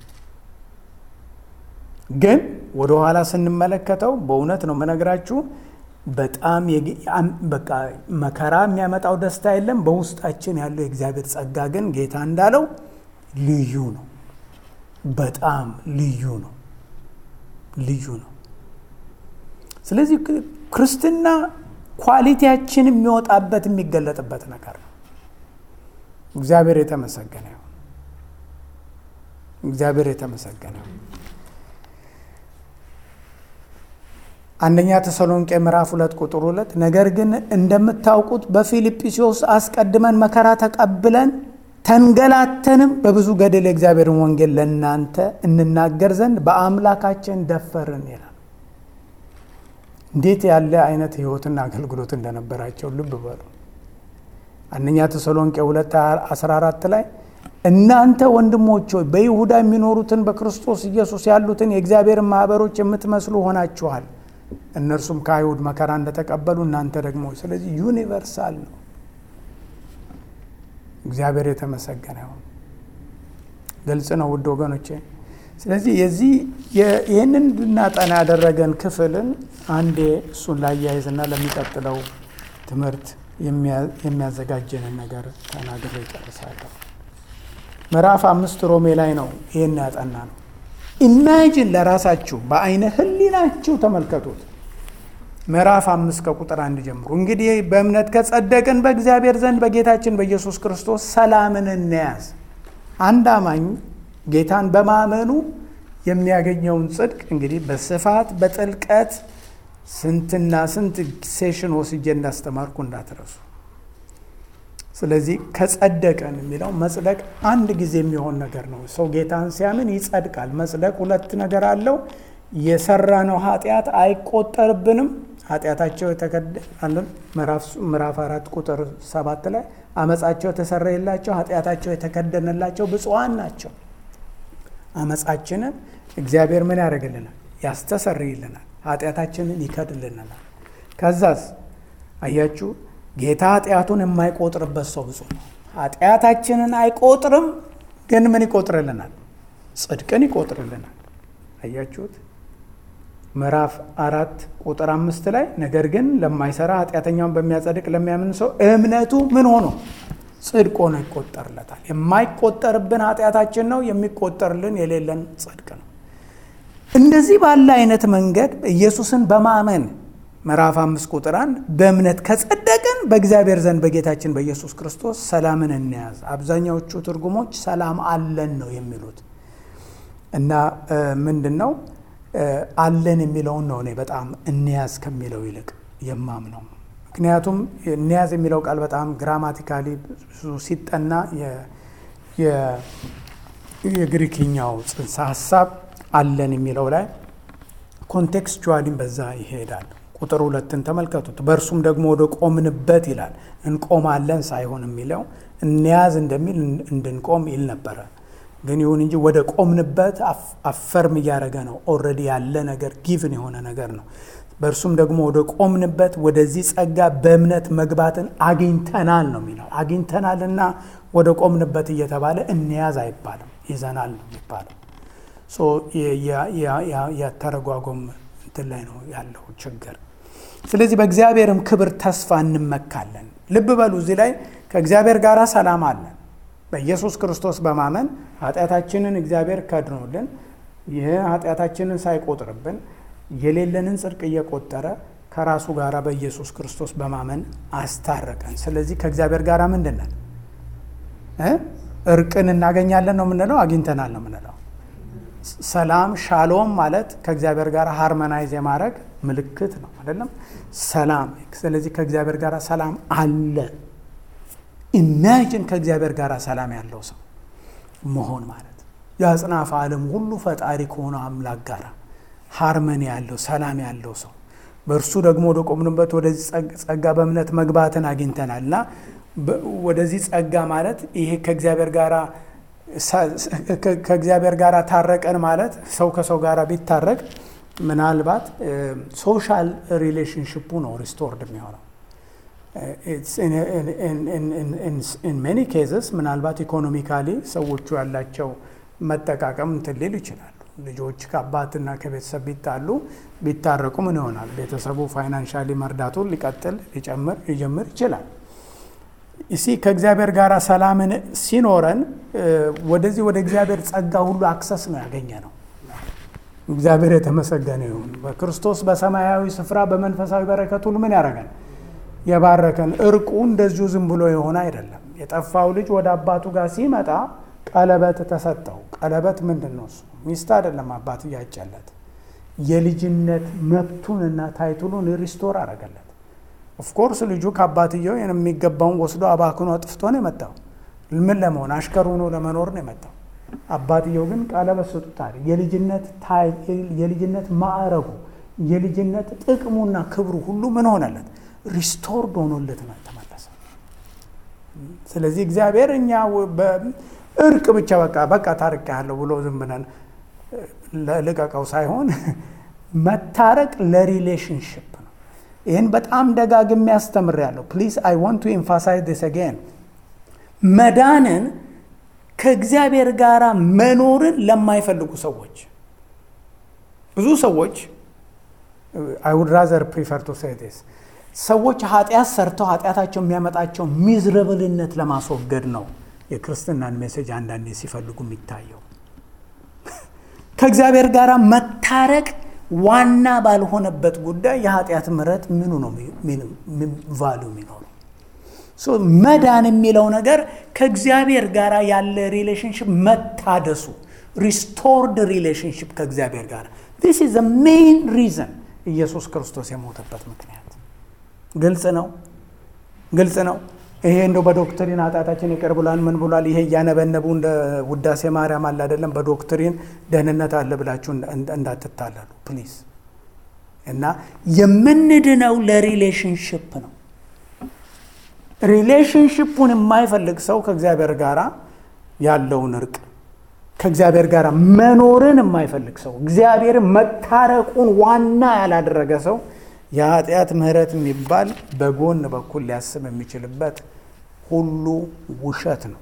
ግን ወደ ኋላ ስንመለከተው በእውነት ነው የምነግራችሁ፣ በጣም በቃ መከራ የሚያመጣው ደስታ የለም። በውስጣችን ያለው የእግዚአብሔር ጸጋ ግን ጌታ እንዳለው ልዩ ነው። በጣም ልዩ ነው። ልዩ ነው። ስለዚህ ክርስትና ኳሊቲያችን የሚወጣበት የሚገለጥበት ነገር ነው። እግዚአብሔር የተመሰገነ ይሁን። እግዚአብሔር የተመሰገነ ይሁን። አንደኛ ተሰሎንቄ ምዕራፍ ሁለት ቁጥር ሁለት ነገር ግን እንደምታውቁት በፊልጵስዩስ አስቀድመን መከራ ተቀብለን ተንገላተንም በብዙ ገድል የእግዚአብሔርን ወንጌል ለእናንተ እንናገር ዘንድ በአምላካችን ደፈርን ይላል። እንዴት ያለ አይነት ሕይወትና አገልግሎት እንደነበራቸው ልብ በሉ። አንደኛ ተሰሎንቄ 2 14 ላይ እናንተ ወንድሞች ሆይ በይሁዳ የሚኖሩትን በክርስቶስ ኢየሱስ ያሉትን የእግዚአብሔርን ማኅበሮች የምትመስሉ ሆናችኋል። እነርሱም ከአይሁድ መከራ እንደተቀበሉ እናንተ ደግሞ። ስለዚህ ዩኒቨርሳል ነው። እግዚአብሔር የተመሰገነ ይሁን። ግልጽ ነው ውድ ወገኖቼ። ስለዚህ የዚህ ይህንን እንድናጠና ያደረገን ክፍልን አንዴ እሱን ላያይዝና ለሚቀጥለው ትምህርት የሚያዘጋጀንን ነገር ተናግሬ ይጨርሳለሁ። ምዕራፍ አምስት ሮሜ ላይ ነው ይህን ያጠና ነው። ኢማጂን ለራሳችሁ በአይነ ህሊናችሁ ተመልከቱት። ምዕራፍ አምስት ከቁጥር አንድ ጀምሮ እንግዲህ በእምነት ከጸደቅን በእግዚአብሔር ዘንድ በጌታችን በኢየሱስ ክርስቶስ ሰላምን እንያዝ። አንድ አማኝ ጌታን በማመኑ የሚያገኘውን ጽድቅ እንግዲህ በስፋት በጥልቀት ስንትና ስንት ሴሽን ወስጄ እንዳስተማርኩ እንዳትረሱ። ስለዚህ ከጸደቀን የሚለው መጽደቅ አንድ ጊዜ የሚሆን ነገር ነው። ሰው ጌታን ሲያምን ይጸድቃል። መጽደቅ ሁለት ነገር አለው። የሰራነው ኃጢአት አይቆጠርብንም። ኃጢአታቸው የተከደናለን ምዕራፍ አራት ቁጥር ሰባት ላይ አመፃቸው የተሰረየላቸው ኃጢአታቸው የተከደነላቸው ብፁዓን ናቸው። አመፃችንን እግዚአብሔር ምን ያደርግልናል? ያስተሰርይልናል። ኃጢአታችንን ይከድልናል። ከዛስ አያችሁ ጌታ ኃጢአቱን የማይቆጥርበት ሰው ብፁዕ ነው። ኃጢአታችንን አይቆጥርም፣ ግን ምን ይቆጥርልናል? ጽድቅን ይቆጥርልናል። አያችሁት? ምዕራፍ አራት ቁጥር አምስት ላይ ነገር ግን ለማይሰራ ኃጢአተኛውን በሚያጸድቅ ለሚያምን ሰው እምነቱ ምን ሆኖ ጽድቅ ሆኖ ይቆጠርለታል። የማይቆጠርብን ኃጢአታችን ነው፣ የሚቆጠርልን የሌለን ጽድቅ ነው። እንደዚህ ባለ አይነት መንገድ ኢየሱስን በማመን ምዕራፍ አምስት ቁጥር አንድ በእምነት ከጸደቅን በእግዚአብሔር ዘንድ በጌታችን በኢየሱስ ክርስቶስ ሰላምን እንያዝ። አብዛኛዎቹ ትርጉሞች ሰላም አለን ነው የሚሉት እና ምንድን ነው አለን የሚለውን ነው እኔ በጣም እንያዝ ከሚለው ይልቅ የማምነው። ምክንያቱም እንያዝ የሚለው ቃል በጣም ግራማቲካሊ ብዙ ሲጠና የግሪክኛው ጽንሰ ሀሳብ አለን የሚለው ላይ ኮንቴክስቹዋሊም በዛ ይሄዳል። ቁጥር ሁለትን ተመልከቱት። በእርሱም ደግሞ ወደ ቆምንበት ይላል። እንቆማለን ሳይሆን የሚለው እንያዝ እንደሚል እንድንቆም ይል ነበረ። ግን ይሁን እንጂ ወደ ቆምንበት አፈርም እያደረገ ነው። ኦልሬዲ ያለ ነገር ጊቭን የሆነ ነገር ነው። በእርሱም ደግሞ ወደ ቆምንበት ወደዚህ ጸጋ በእምነት መግባትን አግኝተናል ነው የሚለው። አግኝተናልና ወደ ቆምንበት እየተባለ እንያዝ አይባልም፣ ይዘናል ነው የሚባለው። የተረጓጎም እንትን ላይ ነው ያለው ችግር። ስለዚህ በእግዚአብሔርም ክብር ተስፋ እንመካለን። ልብ በሉ እዚህ ላይ ከእግዚአብሔር ጋር ሰላም አለን። በኢየሱስ ክርስቶስ በማመን ኃጢአታችንን እግዚአብሔር ከድኖልን ይህ ኃጢአታችንን ሳይቆጥርብን የሌለንን ጽድቅ እየቆጠረ ከራሱ ጋር በኢየሱስ ክርስቶስ በማመን አስታረቀን። ስለዚህ ከእግዚአብሔር ጋር ምንድን ነን? እርቅን እናገኛለን ነው የምንለው፣ አግኝተናል ነው የምንለው። ሰላም ሻሎም ማለት ከእግዚአብሔር ጋር ሃርመናይዝ የማድረግ ምልክት ነው አይደለም? ሰላም። ስለዚህ ከእግዚአብሔር ጋር ሰላም አለ። ኢማጂን ከእግዚአብሔር ጋር ሰላም ያለው ሰው መሆን ማለት የአጽናፈ ዓለም ሁሉ ፈጣሪ ከሆነ አምላክ ጋር ሃርመኒ ያለው ሰላም ያለው ሰው በእርሱ ደግሞ ወደ ቆምንበት ወደዚህ ጸጋ በእምነት መግባትን አግኝተናል እና ወደዚህ ጸጋ ማለት ይሄ ከእግዚአብሔር ጋር ከእግዚአብሔር ጋር ታረቀን ማለት ሰው ከሰው ጋር ቢታረቅ ምናልባት ሶሻል ሪሌሽንሽፑ ነው ሪስቶርድ የሚሆነው። ኢን ሜኒ ኬዝስ ምናልባት ኢኮኖሚካሊ ሰዎቹ ያላቸው መጠቃቀም እንትን ሊሉ ይችላሉ። ልጆች ከአባትና ከቤተሰብ ቢጣሉ ቢታረቁ ምን ይሆናል? ቤተሰቡ ፋይናንሻሊ መርዳቱን ሊቀጥል ሊጨምር ሊጀምር ይችላል። እሲ ከእግዚአብሔር ጋር ሰላምን ሲኖረን ወደዚህ ወደ እግዚአብሔር ጸጋ ሁሉ አክሰስ ነው ያገኘ ነው። እግዚአብሔር የተመሰገነ ይሁን። በክርስቶስ በሰማያዊ ስፍራ በመንፈሳዊ በረከት ሁሉ ምን ያደረገን የባረከን። እርቁ እንደዚሁ ዝም ብሎ የሆነ አይደለም። የጠፋው ልጅ ወደ አባቱ ጋር ሲመጣ ቀለበት ተሰጠው። ቀለበት ምንድን ነው? እሱ ሚስት አይደለም አባት እያጨለት የልጅነት መብቱንና ታይቱሉን ሪስቶር አረገለት። ኦፍኮርስ ልጁ ከአባትየው የሚገባውን ወስዶ አባክኖ አጥፍቶ ነው የመጣው። ምን ለመሆን አሽከር ሆኖ ለመኖር ነው የመጣው። አባትየው ግን ቀለበት ሰጡታል። የልጅነት ማዕረጉ የልጅነት ጥቅሙና ክብሩ ሁሉ ምን ሆነለት? ሪስቶርድ ሆኖለት ተመለሰ። ስለዚህ እግዚአብሔር እኛ እርቅ ብቻ በቃ በቃ ታርቅ ያለው ብሎ ዝም ብለን ልቀቀው ሳይሆን መታረቅ ለሪሌሽንሽፕ ነው። ይህን በጣም ደጋግሜ ያስተምር ያለው ፕሊዝ አይ ዋንት ቱ ኤምፋሳይዝ ዲስ አጌን መዳንን ከእግዚአብሔር ጋር መኖርን ለማይፈልጉ ሰዎች ብዙ ሰዎች አይ ውድ ራዘር ፕሪፈር ቱ ሴይ ዲስ ሰዎች ኃጢአት ሰርተው ኃጢአታቸው የሚያመጣቸው ሚዝረብልነት ለማስወገድ ነው የክርስትናን ሜሴጅ አንዳንዴ ሲፈልጉ የሚታየው። ከእግዚአብሔር ጋር መታረቅ ዋና ባልሆነበት ጉዳይ የኃጢአት ምሕረት ምኑ ነው ቫሉ የሚኖረው? መዳን የሚለው ነገር ከእግዚአብሔር ጋር ያለ ሪሌሽንሽፕ መታደሱ ሪስቶርድ ሪሌሽንሽፕ ከእግዚአብሔር ጋር ዲስ ኢዝ ሜይን ሪዘን ኢየሱስ ክርስቶስ የሞተበት ምክንያት ግልጽ ነው፣ ግልጽ ነው። ይሄ እንደው በዶክትሪን ኃጢአታችን ይቅር ብሏል ምን ብሏል፣ ይሄ እያነበነቡ እንደ ውዳሴ ማርያም አለ አይደለም። በዶክትሪን ደህንነት አለ ብላችሁ እንዳትታለሉ ፕሊዝ። እና የምንድነው ለሪሌሽንሽፕ ነው። ሪሌሽንሽፑን የማይፈልግ ሰው ከእግዚአብሔር ጋር ያለውን እርቅ ከእግዚአብሔር ጋር መኖርን የማይፈልግ ሰው እግዚአብሔርን መታረቁን ዋና ያላደረገ ሰው የኃጢአት ምሕረት የሚባል በጎን በኩል ሊያስብ የሚችልበት ሁሉ ውሸት ነው።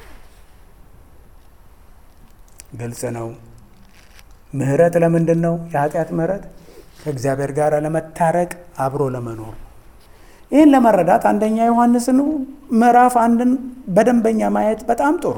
ግልጽ ነው። ምሕረት ለምንድን ነው? የኃጢአት ምሕረት ከእግዚአብሔር ጋር ለመታረቅ አብሮ ለመኖር ነው። ይህን ለመረዳት አንደኛ ዮሐንስን ምዕራፍ አንድን በደንበኛ ማየት በጣም ጥሩ።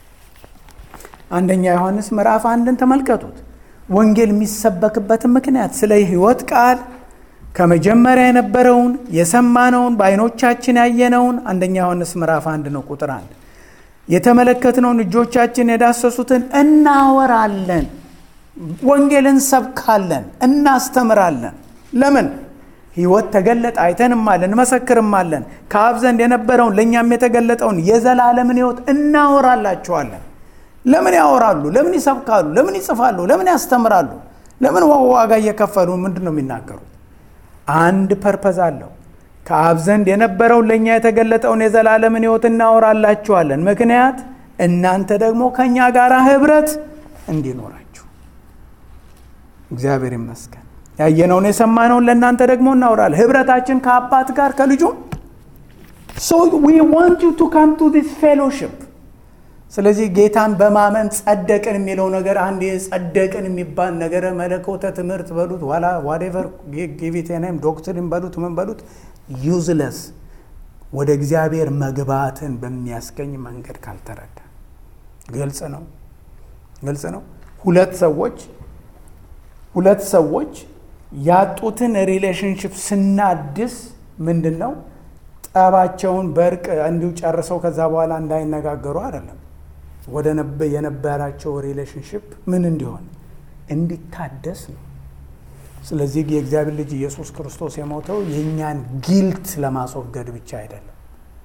አንደኛ ዮሐንስ ምዕራፍ አንድን ተመልከቱት። ወንጌል የሚሰበክበትን ምክንያት ስለ ሕይወት ቃል ከመጀመሪያ የነበረውን የሰማነውን በዓይኖቻችን ያየነውን አንደኛ ዮሐንስ ምዕራፍ አንድ ነው ቁጥር አንድ የተመለከትነውን እጆቻችን የዳሰሱትን እናወራለን፣ ወንጌልን እንሰብካለን፣ እናስተምራለን። ለምን ሕይወት ተገለጠ፣ አይተንማለን፣ እንመሰክርማለን። ከአብ ዘንድ የነበረውን ለእኛም የተገለጠውን የዘላለምን ሕይወት እናወራላችኋለን። ለምን ያወራሉ? ለምን ይሰብካሉ? ለምን ይጽፋሉ? ለምን ያስተምራሉ? ለምን ዋጋ እየከፈሉ ምንድን ነው የሚናገሩት? አንድ ፐርፐዝ አለው። ከአብ ዘንድ የነበረውን ለእኛ የተገለጠውን የዘላለምን ሕይወት እናወራላችኋለን። ምክንያት እናንተ ደግሞ ከእኛ ጋር ኅብረት እንዲኖራችሁ። እግዚአብሔር ይመስገን። ያየነውን የሰማነውን ለእናንተ ደግሞ እናወራለን። ኅብረታችን ከአባት ጋር ከልጁም ሶ ዊ ዋንት ዩ ቱ ካም ቱ ዲስ ፌሎሺፕ ስለዚህ ጌታን በማመን ጸደቅን የሚለው ነገር አንድ ጸደቅን የሚባል ነገረ መለኮተ ትምህርት በሉት ዋላ ዋዴቨር ጊቪቴናይም ዶክትሪን በሉት ምን በሉት ዩዝለስ ወደ እግዚአብሔር መግባትን በሚያስገኝ መንገድ ካልተረዳ ግልጽ ነው ግልጽ ነው ሁለት ሰዎች ሁለት ሰዎች ያጡትን ሪሌሽንሽፕ ስናድስ ምንድን ነው ጠባቸውን በእርቅ እንዲሁ ጨርሰው ከዛ በኋላ እንዳይነጋገሩ አይደለም ወደ የነበራቸው ሪሌሽንሽፕ ምን እንዲሆን እንዲታደስ ነው ስለዚህ የእግዚአብሔር ልጅ ኢየሱስ ክርስቶስ የሞተው የእኛን ጊልት ለማስወገድ ብቻ አይደለም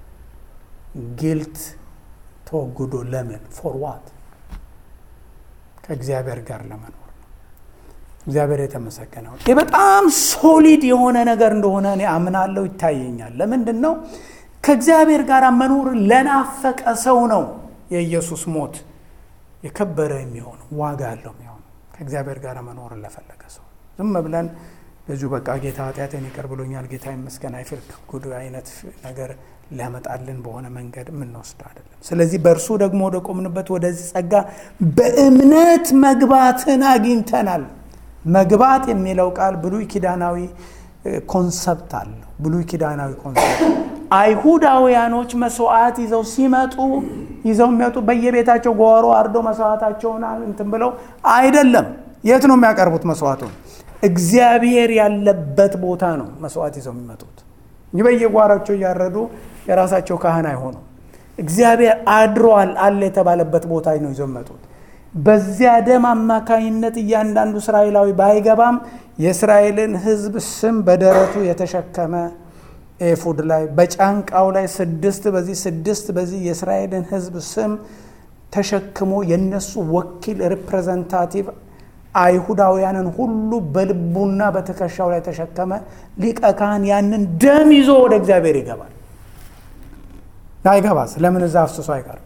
ጊልት ተወግዶ ለምን ፎር ዋት ከእግዚአብሔር ጋር ለመኖር ነው እግዚአብሔር የተመሰገነው ይህ በጣም ሶሊድ የሆነ ነገር እንደሆነ እኔ አምናለሁ ይታየኛል ለምንድን ነው ከእግዚአብሔር ጋር መኖር ለናፈቀ ሰው ነው የኢየሱስ ሞት የከበረ የሚሆነው ዋጋ ያለው የሚሆነው ከእግዚአብሔር ጋር መኖር ለፈለገ ሰው ዝም ብለን በዚሁ በቃ ጌታ ኃጢአቴን ይቅር ብሎኛል ጌታ ይመስገን አይፍር ጉድ አይነት ነገር ሊያመጣልን በሆነ መንገድ የምንወስድ አይደለም ስለዚህ በእርሱ ደግሞ ወደ ቆምንበት ወደዚህ ጸጋ በእምነት መግባትን አግኝተናል መግባት የሚለው ቃል ብሉይ ኪዳናዊ ኮንሰፕት አለው ብሉይ ኪዳናዊ ኮንሰፕት አይሁዳውያኖች መስዋዕት ይዘው ሲመጡ ይዘው የሚመጡ በየቤታቸው ጓሮ አርዶ መስዋዕታቸውን እንትን ብለው አይደለም የት ነው የሚያቀርቡት መስዋዕቱን እግዚአብሔር ያለበት ቦታ ነው መስዋዕት ይዘው የሚመጡት እንጂ በየጓራቸው እያረዱ የራሳቸው ካህን አይሆኑም እግዚአብሔር አድሯል አለ የተባለበት ቦታ ነው ይዘው የሚመጡት በዚያ ደም አማካኝነት እያንዳንዱ እስራኤላዊ ባይገባም የእስራኤልን ህዝብ ስም በደረቱ የተሸከመ ኤፉድ ላይ በጫንቃው ላይ ስድስት በዚህ ስድስት በዚህ የእስራኤልን ህዝብ ስም ተሸክሞ የነሱ ወኪል ሪፕሬዘንታቲቭ አይሁዳውያንን ሁሉ በልቡና በትከሻው ላይ ተሸከመ ሊቀ ካህን ያንን ደም ይዞ ወደ እግዚአብሔር ይገባል አይገባስ ለምን እዛ አፍስሶ አይቀርም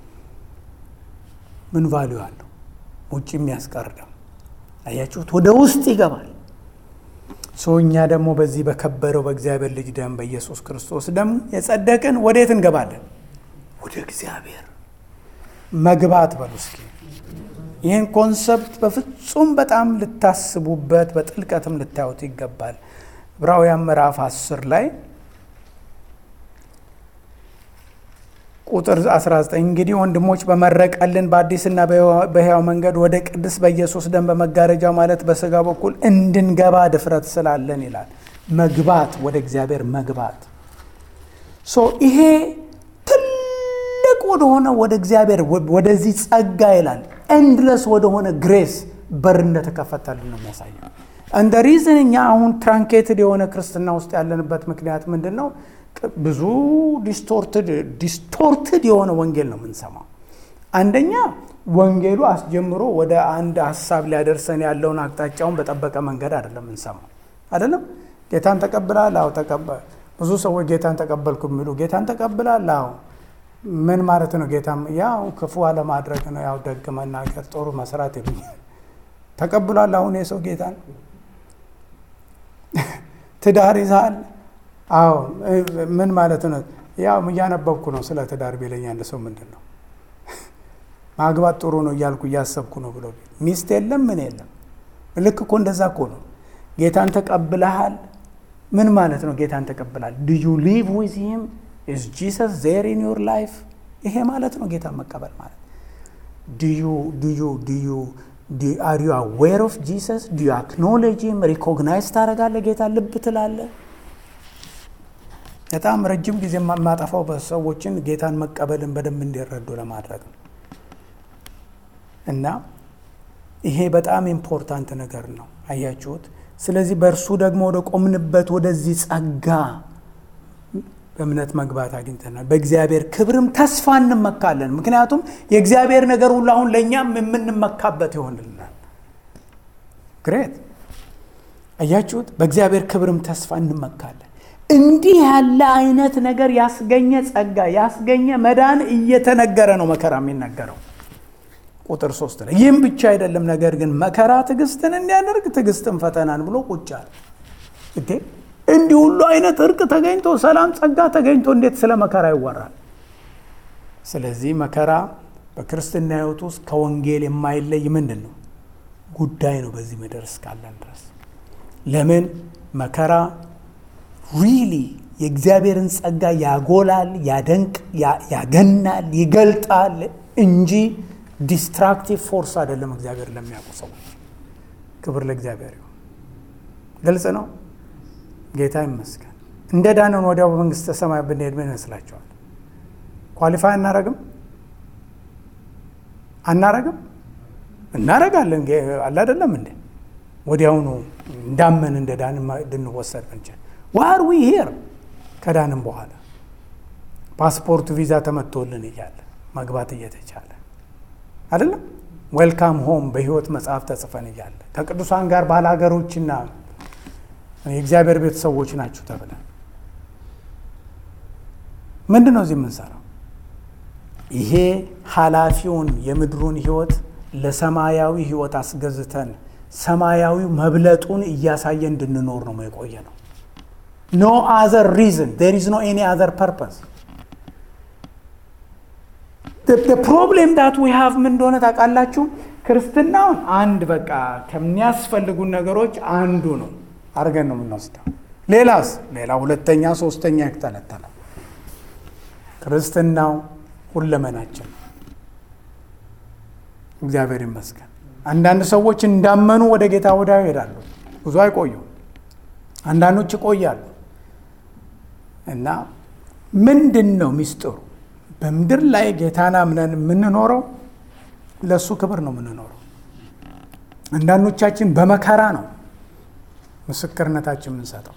ምን ቫሊዩ አለው ውጭ የሚያስቀር ደም አያችሁት ወደ ውስጥ ይገባል ሰው እኛ ደግሞ በዚህ በከበረው በእግዚአብሔር ልጅ ደም በኢየሱስ ክርስቶስ ደም የጸደቅን ወዴት እንገባለን ወደ እግዚአብሔር መግባት በሉ እስኪ ይህን ኮንሰፕት በፍጹም በጣም ልታስቡበት በጥልቀትም ልታዩት ይገባል ዕብራውያን ምዕራፍ 10 ላይ ቁጥር 19 እንግዲህ ወንድሞች በመረቀልን በአዲስና በሕያው መንገድ ወደ ቅድስ በኢየሱስ ደም በመጋረጃው ማለት በስጋ በኩል እንድንገባ ድፍረት ስላለን ይላል መግባት ወደ እግዚአብሔር መግባት ሶ ይሄ ትልቅ ወደሆነ ወደ እግዚአብሔር ወደዚህ ጸጋ ይላል ኤንድለስ ወደሆነ ግሬስ በር እንደተከፈተልን ነው የሚያሳየው እንደ ሪዝን እኛ አሁን ትራንኬትድ የሆነ ክርስትና ውስጥ ያለንበት ምክንያት ምንድን ነው ብዙ ዲስቶርትድ የሆነ ወንጌል ነው የምንሰማው አንደኛ ወንጌሉ አስጀምሮ ወደ አንድ ሀሳብ ሊያደርሰን ያለውን አቅጣጫውን በጠበቀ መንገድ አይደለም የምንሰማው አይደለም ጌታን ተቀብላል አዎ ተቀበ ብዙ ሰዎች ጌታን ተቀበልኩ የሚሉ ጌታን ተቀብላል አዎ ምን ማለት ነው ጌታ ያው ክፉ አለማድረግ ነው ያው ደግ መናገር ጥሩ መስራት ይሉኛል ተቀብሏል አሁን የሰው ጌታን ትዳር ይዛል አዎ ምን ማለት ነው ያው እያነበብኩ ነው ስለ ትዳር ቢለኝ አንድ ሰው ምንድን ነው ማግባት ጥሩ ነው እያልኩ እያሰብኩ ነው ብሎ ሚስት የለም ምን የለም ልክ እኮ እንደዛ እኮ ነው ጌታን ተቀብለሃል ምን ማለት ነው ጌታን ተቀብላል ዱ ዩ ሊቭ ዊዝ ሂም ኢዝ ጂሰስ ዜር ኢን ዩር ላይፍ ይሄ ማለት ነው ጌታን መቀበል ማለት ዱዩ ዱዩ ዱዩ አር ዩ አዌር ኦፍ ጂሰስ ዱ ዩ አክኖሌጅ ሂም ሪኮግናይዝ ታደረጋለ ጌታ ልብ ትላለ በጣም ረጅም ጊዜ የማጠፋው በሰዎችን ጌታን መቀበልን በደንብ እንዲረዱ ለማድረግ ነው እና ይሄ በጣም ኢምፖርታንት ነገር ነው አያችሁት ስለዚህ በእርሱ ደግሞ ወደ ቆምንበት ወደዚህ ጸጋ በእምነት መግባት አግኝተናል በእግዚአብሔር ክብርም ተስፋ እንመካለን ምክንያቱም የእግዚአብሔር ነገር ሁሉ አሁን ለእኛም የምንመካበት ይሆንልናል ግሬት አያችሁት በእግዚአብሔር ክብርም ተስፋ እንመካለን እንዲህ ያለ አይነት ነገር ያስገኘ ጸጋ ያስገኘ መዳን እየተነገረ ነው መከራ የሚነገረው ቁጥር ሶስት ላይ ይህም ብቻ አይደለም ነገር ግን መከራ ትዕግስትን እንዲያደርግ ትዕግስትን ፈተናን ብሎ ቁጫል እንዲህ ሁሉ አይነት እርቅ ተገኝቶ ሰላም ጸጋ ተገኝቶ እንዴት ስለ መከራ ይወራል ስለዚህ መከራ በክርስትና ሕይወት ውስጥ ከወንጌል የማይለይ ምንድን ነው ጉዳይ ነው በዚህ ምድር እስካለን ድረስ። ለምን መከራ ሪሊ የእግዚአብሔርን ጸጋ ያጎላል፣ ያደንቅ፣ ያገናል፣ ይገልጣል እንጂ ዲስትራክቲቭ ፎርስ አይደለም። እግዚአብሔር ለሚያውቁ ሰዎች ክብር ለእግዚአብሔር ይሁን። ግልጽ ነው። ጌታ ይመስገን። እንደ ዳንን ወዲያው በመንግስተ ሰማይ ብንሄድ ምን ይመስላችኋል? ኳሊፋይ አናረግም አናረግም እናረጋለን። አለ አይደለም እንዴ? ወዲያውኑ እንዳመን እንደ ዳን እንድንወሰድ ብንችል ዋር ዊ ሄር ከዳንም በኋላ ፓስፖርት ቪዛ ተመቶልን እያለ መግባት እየተቻለ አይደለም ዌልካም ሆም በህይወት መጽሐፍ ተጽፈን እያለ ከቅዱሳን ጋር ባለሀገሮችና የእግዚአብሔር ቤተሰቦች ናችሁ ተብለን ምንድን ነው እዚህ የምንሰራው? ይሄ ኃላፊውን የምድሩን ህይወት ለሰማያዊ ህይወት አስገዝተን ሰማያዊ መብለጡን እያሳየ እንድንኖር ነው የቆየ ነው። ኖ አዘር ሪዝን ዜር ኢዝ ኖ ኤኒ አዘር ፐርፐስ። ፕሮብሌም ዳት ዊ ሃቭ ምን እንደሆነ ታውቃላችሁ? ክርስትናውን አንድ በቃ ከሚያስፈልጉን ነገሮች አንዱ ነው አድርገን ነው የምንወስደው። ሌላስ ሌላ ሁለተኛ ሶስተኛ ይተነተናል። ክርስትናው ሁለመናችን ነው። እግዚአብሔር ይመስገን። አንዳንድ ሰዎች እንዳመኑ ወደ ጌታ ወዲያው ይሄዳሉ። ብዙ አይቆዩም። አንዳንዶች ይቆያሉ። እና ምንድን ነው ሚስጥሩ? በምድር ላይ ጌታን አምነን የምንኖረው ለእሱ ክብር ነው የምንኖረው። አንዳንዶቻችን በመከራ ነው ምስክርነታችን የምንሰጠው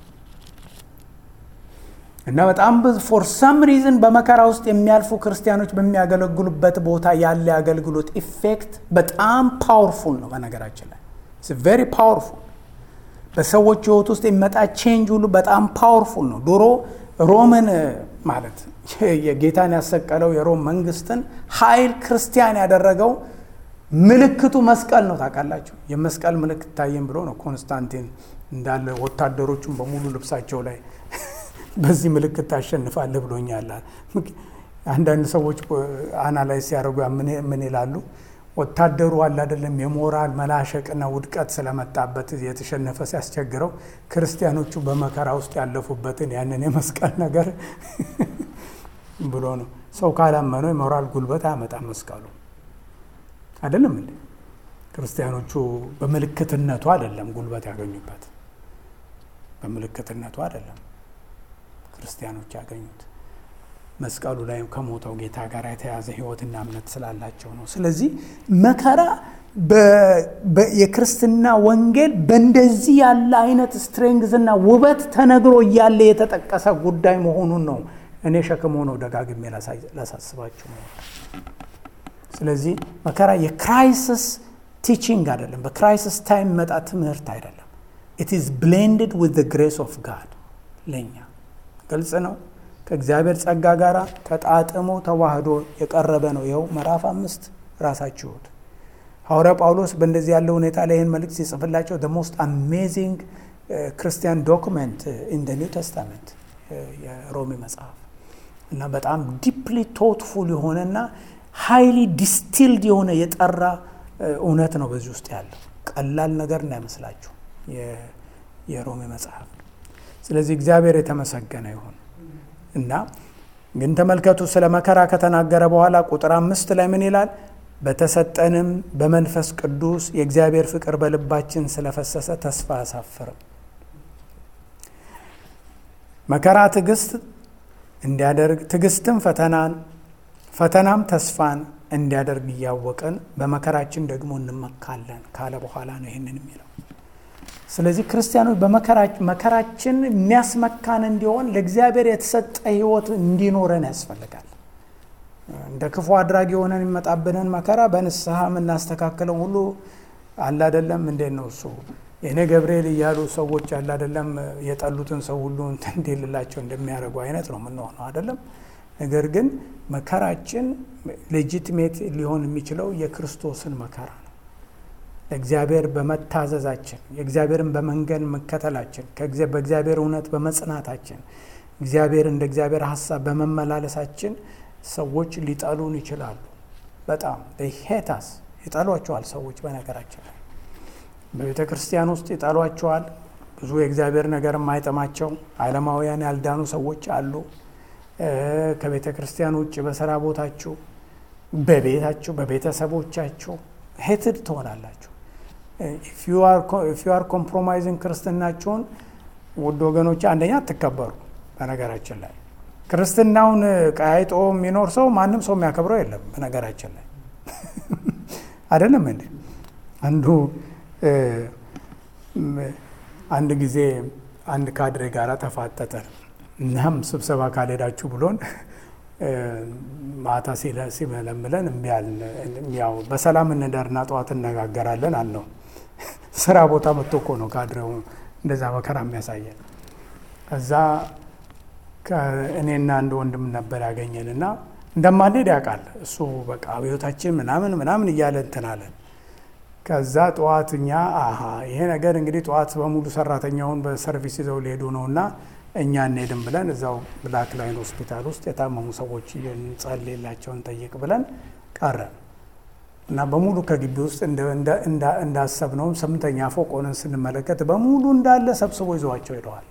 እና በጣም ብዙ ፎር ሰም ሪዝን በመከራ ውስጥ የሚያልፉ ክርስቲያኖች በሚያገለግሉበት ቦታ ያለ የአገልግሎት ኢፌክት በጣም ፓወርፉል ነው። በነገራችን ላይ ቬሪ ፓወርፉል በሰዎች ሕይወት ውስጥ የሚመጣ ቼንጅ ሁሉ በጣም ፓወርፉል ነው። ድሮ ሮምን ማለት የጌታን ያሰቀለው የሮም መንግስትን ኃይል ክርስቲያን ያደረገው ምልክቱ መስቀል ነው። ታውቃላችሁ፣ የመስቀል ምልክት ታየን ብሎ ነው ኮንስታንቲን እንዳለ ወታደሮቹን በሙሉ ልብሳቸው ላይ በዚህ ምልክት ታሸንፋለህ ብሎኛል። አንዳንድ ሰዎች አናላይዝ ሲያደርጉ ምን ይላሉ? ወታደሩ አለ አይደለም የሞራል መላሸቅና ውድቀት ስለመጣበት የተሸነፈ ሲያስቸግረው ክርስቲያኖቹ በመከራ ውስጥ ያለፉበትን ያንን የመስቀል ነገር ብሎ ነው። ሰው ካላመነው የሞራል ጉልበት አያመጣም መስቀሉ አይደለም እንዴ? ክርስቲያኖቹ በምልክትነቱ አይደለም ጉልበት ያገኙበት፣ በምልክትነቱ አይደለም ክርስቲያኖች ያገኙት መስቀሉ ላይ ከሞተው ጌታ ጋር የተያዘ ሕይወትና እምነት ስላላቸው ነው። ስለዚህ መከራ የክርስትና ወንጌል በእንደዚህ ያለ አይነት ስትሬንግዝና ውበት ተነግሮ እያለ የተጠቀሰ ጉዳይ መሆኑን ነው እኔ ሸክም ሆነው ደጋግሜ ላሳስባችሁ ነው። ስለዚህ መከራ የክራይሲስ ቲቺንግ አይደለም። በክራይሲስ ታይም መጣ ትምህርት አይደለም። ኢት ኢዝ ብሌንድድ ዊዝ ግሬስ ኦፍ ጋድ ለእኛ ግልጽ ነው። ከእግዚአብሔር ጸጋ ጋር ተጣጥሞ ተዋህዶ የቀረበ ነው። ይኸው ምዕራፍ አምስት ራሳችሁት ሐዋርያ ጳውሎስ በእንደዚህ ያለ ሁኔታ ላይ ይህን መልእክት ሲጽፍላቸው ደ ሞስት አሜዚንግ ክርስቲያን ዶክመንት ኢን ደ ኒው ተስታመንት የሮሜ መጽሐፍ እና በጣም ዲፕሊ ቶትፉል የሆነና ሃይሊ ዲስቲልድ የሆነ የጠራ እውነት ነው በዚህ ውስጥ ያለው። ቀላል ነገር እንዳይመስላችሁ የሮሜ መጽሐፍ። ስለዚህ እግዚአብሔር የተመሰገነ ይሁን እና ግን ተመልከቱ፣ ስለ መከራ ከተናገረ በኋላ ቁጥር አምስት ላይ ምን ይላል? በተሰጠንም በመንፈስ ቅዱስ የእግዚአብሔር ፍቅር በልባችን ስለፈሰሰ ተስፋ አያሳፍርም። መከራ ትዕግስት እንዲያደርግ ትዕግስትም ፈተናን ፈተናም ተስፋን እንዲያደርግ እያወቅን በመከራችን ደግሞ እንመካለን ካለ በኋላ ነው ይህንን የሚለው። ስለዚህ ክርስቲያኖች በመከራችን የሚያስመካን እንዲሆን ለእግዚአብሔር የተሰጠ ሕይወት እንዲኖረን ያስፈልጋል። እንደ ክፉ አድራጊ የሆነን የሚመጣብንን መከራ በንስሐ የምናስተካክለው ሁሉ አለ አይደለም። እንዴት ነው እሱ የእኔ ገብርኤል እያሉ ሰዎች አለ አይደለም የጠሉትን ሰው ሁሉ እንትን እንዲልላቸው እንደሚያደርጉ አይነት ነው የምንሆነው አይደለም። ነገር ግን መከራችን ሌጂቲሜት ሊሆን የሚችለው የክርስቶስን መከራ ነው። ለእግዚአብሔር በመታዘዛችን የእግዚአብሔርን በመንገድ መከተላችን በእግዚአብሔር እውነት በመጽናታችን እግዚአብሔር እንደ እግዚአብሔር ሀሳብ በመመላለሳችን ሰዎች ሊጠሉን ይችላሉ። በጣም ሄታስ ይጠሏቸዋል ሰዎች በነገራችን ላይ በቤተ ክርስቲያን ውስጥ ይጠሏቸዋል። ብዙ የእግዚአብሔር ነገር የማይጠማቸው ዓለማውያን ያልዳኑ ሰዎች አሉ። ከቤተ ክርስቲያን ውጭ በስራ ቦታችሁ፣ በቤታችሁ፣ በቤተሰቦቻችሁ ሄትድ ትሆናላችሁ። ኢፍ ዩ አር ኮምፕሮማይዝን ክርስትናችሁን ውድ ወገኖች፣ አንደኛ አትከበሩ። በነገራችን ላይ ክርስትናውን ቀያይጦ የሚኖር ሰው ማንም ሰው የሚያከብረው የለም። በነገራችን ላይ አይደለም እንዴ? አንዱ አንድ ጊዜ አንድ ካድሬ ጋር ተፋጠጠ። እናም ስብሰባ ካልሄዳችሁ ብሎን ማታ ሲመለምለን እምቢ አልን። ያው በሰላም እንደርና ጠዋት እነጋገራለን አልነው። ስራ ቦታ መጥቶ እኮ ነው ካድሬው እንደዛ መከራ የሚያሳየን። ከዛ እኔና አንድ ወንድም ነበር ያገኘን እና እንደማንሄድ ያውቃል እሱ በቃ አብዮታችን ምናምን ምናምን እያለ እንትን አለን። ከዛ ጠዋት እኛ አሀ ይሄ ነገር እንግዲህ ጠዋት በሙሉ ሰራተኛውን በሰርቪስ ይዘው ሊሄዱ ነው እና እኛ እንሄድም ብለን እዛው ብላክ ላይን ሆስፒታል ውስጥ የታመሙ ሰዎች እንጸልይላቸውን ጠይቅ ብለን ቀረን እና በሙሉ ከግቢ ውስጥ እንዳሰብነውም ስምንተኛ ፎቅ ሆነን ስንመለከት በሙሉ እንዳለ ሰብስቦ ይዘዋቸው ሄደዋል።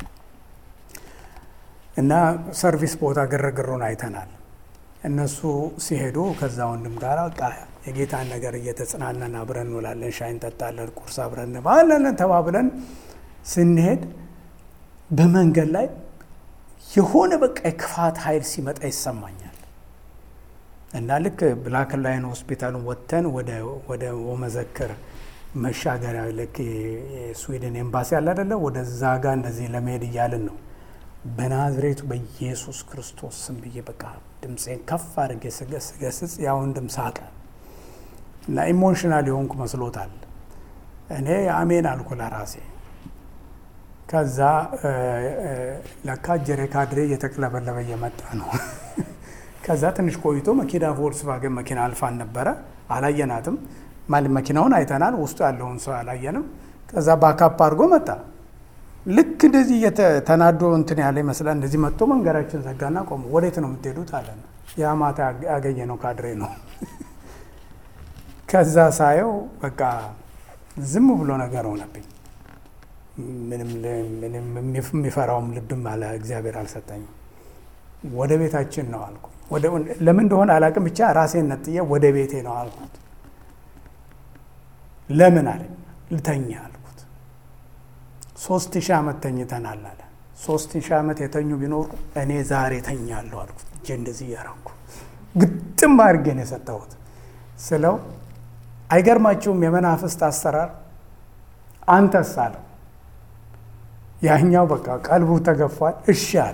እና ሰርቪስ ቦታ ግርግሩን አይተናል። እነሱ ሲሄዱ ከዛ ወንድም ጋር በቃ የጌታን ነገር እየተጽናናን አብረን እንውላለን፣ ሻይ እንጠጣለን፣ ቁርስ አብረን እንባለን ተባብለን ስንሄድ በመንገድ ላይ የሆነ በቃ የክፋት ኃይል ሲመጣ ይሰማኛል። እና ልክ ብላክ ላይን ሆስፒታሉን ወጥተን ወደ ወመዘክር መሻገሪያ ልክ የስዊድን ኤምባሲ አለ አይደለ? ወደዛ ጋ እንደዚህ ለመሄድ እያልን ነው። በናዝሬቱ በኢየሱስ ክርስቶስ ስም ብዬ በቃ ድምፄን ከፍ አድርጌ ስገስጽ ያ ወንድም ሳቀ እና ኢሞሽናል የሆንኩ መስሎታል። እኔ አሜን አልኩ ለራሴ። ከዛ ለካ ጀሬ ካድሬ እየተቅለበለበ እየመጣ ነው። ከዛ ትንሽ ቆይቶ መኪና ቮልስቫገን መኪና አልፋን ነበረ። አላየናትም። ማለት መኪናውን አይተናል፣ ውስጡ ያለውን ሰው አላየንም። ከዛ ባካፕ አድርጎ መጣ። ልክ እንደዚህ ተናዶ እንትን ያለ ይመስላል። እንደዚህ መጥቶ መንገዳችን ዘጋና ቆሙ። ወዴት ነው የምትሄዱት አለን። ያ ማታ ያገኘ ነው ካድሬ ነው። ከዛ ሳየው በቃ ዝም ብሎ ነገር ሆነብኝ። ምንም የሚፈራውም ልብም አለ እግዚአብሔር አልሰጠኝም። ወደ ቤታችን ነው አልኩ። ለምን እንደሆነ አላቅም፣ ብቻ ራሴን ነጥዬ ወደ ቤቴ ነው አልኩት። ለምን አለኝ። ልተኛ አልኩት። ሶስት ሺህ ዓመት ተኝተናል አለ። ሶስት ሺህ ዓመት የተኙ ቢኖሩ እኔ ዛሬ ተኛለሁ አልኩት። እጄ እንደዚህ እያረኩ ግጥም አድርጌ ነው የሰጠሁት ስለው አይገርማችሁም? የመናፍስት አሰራር አንተስ አለው። ያኛው በቃ ቀልቡ ተገፏል። እሺ አለ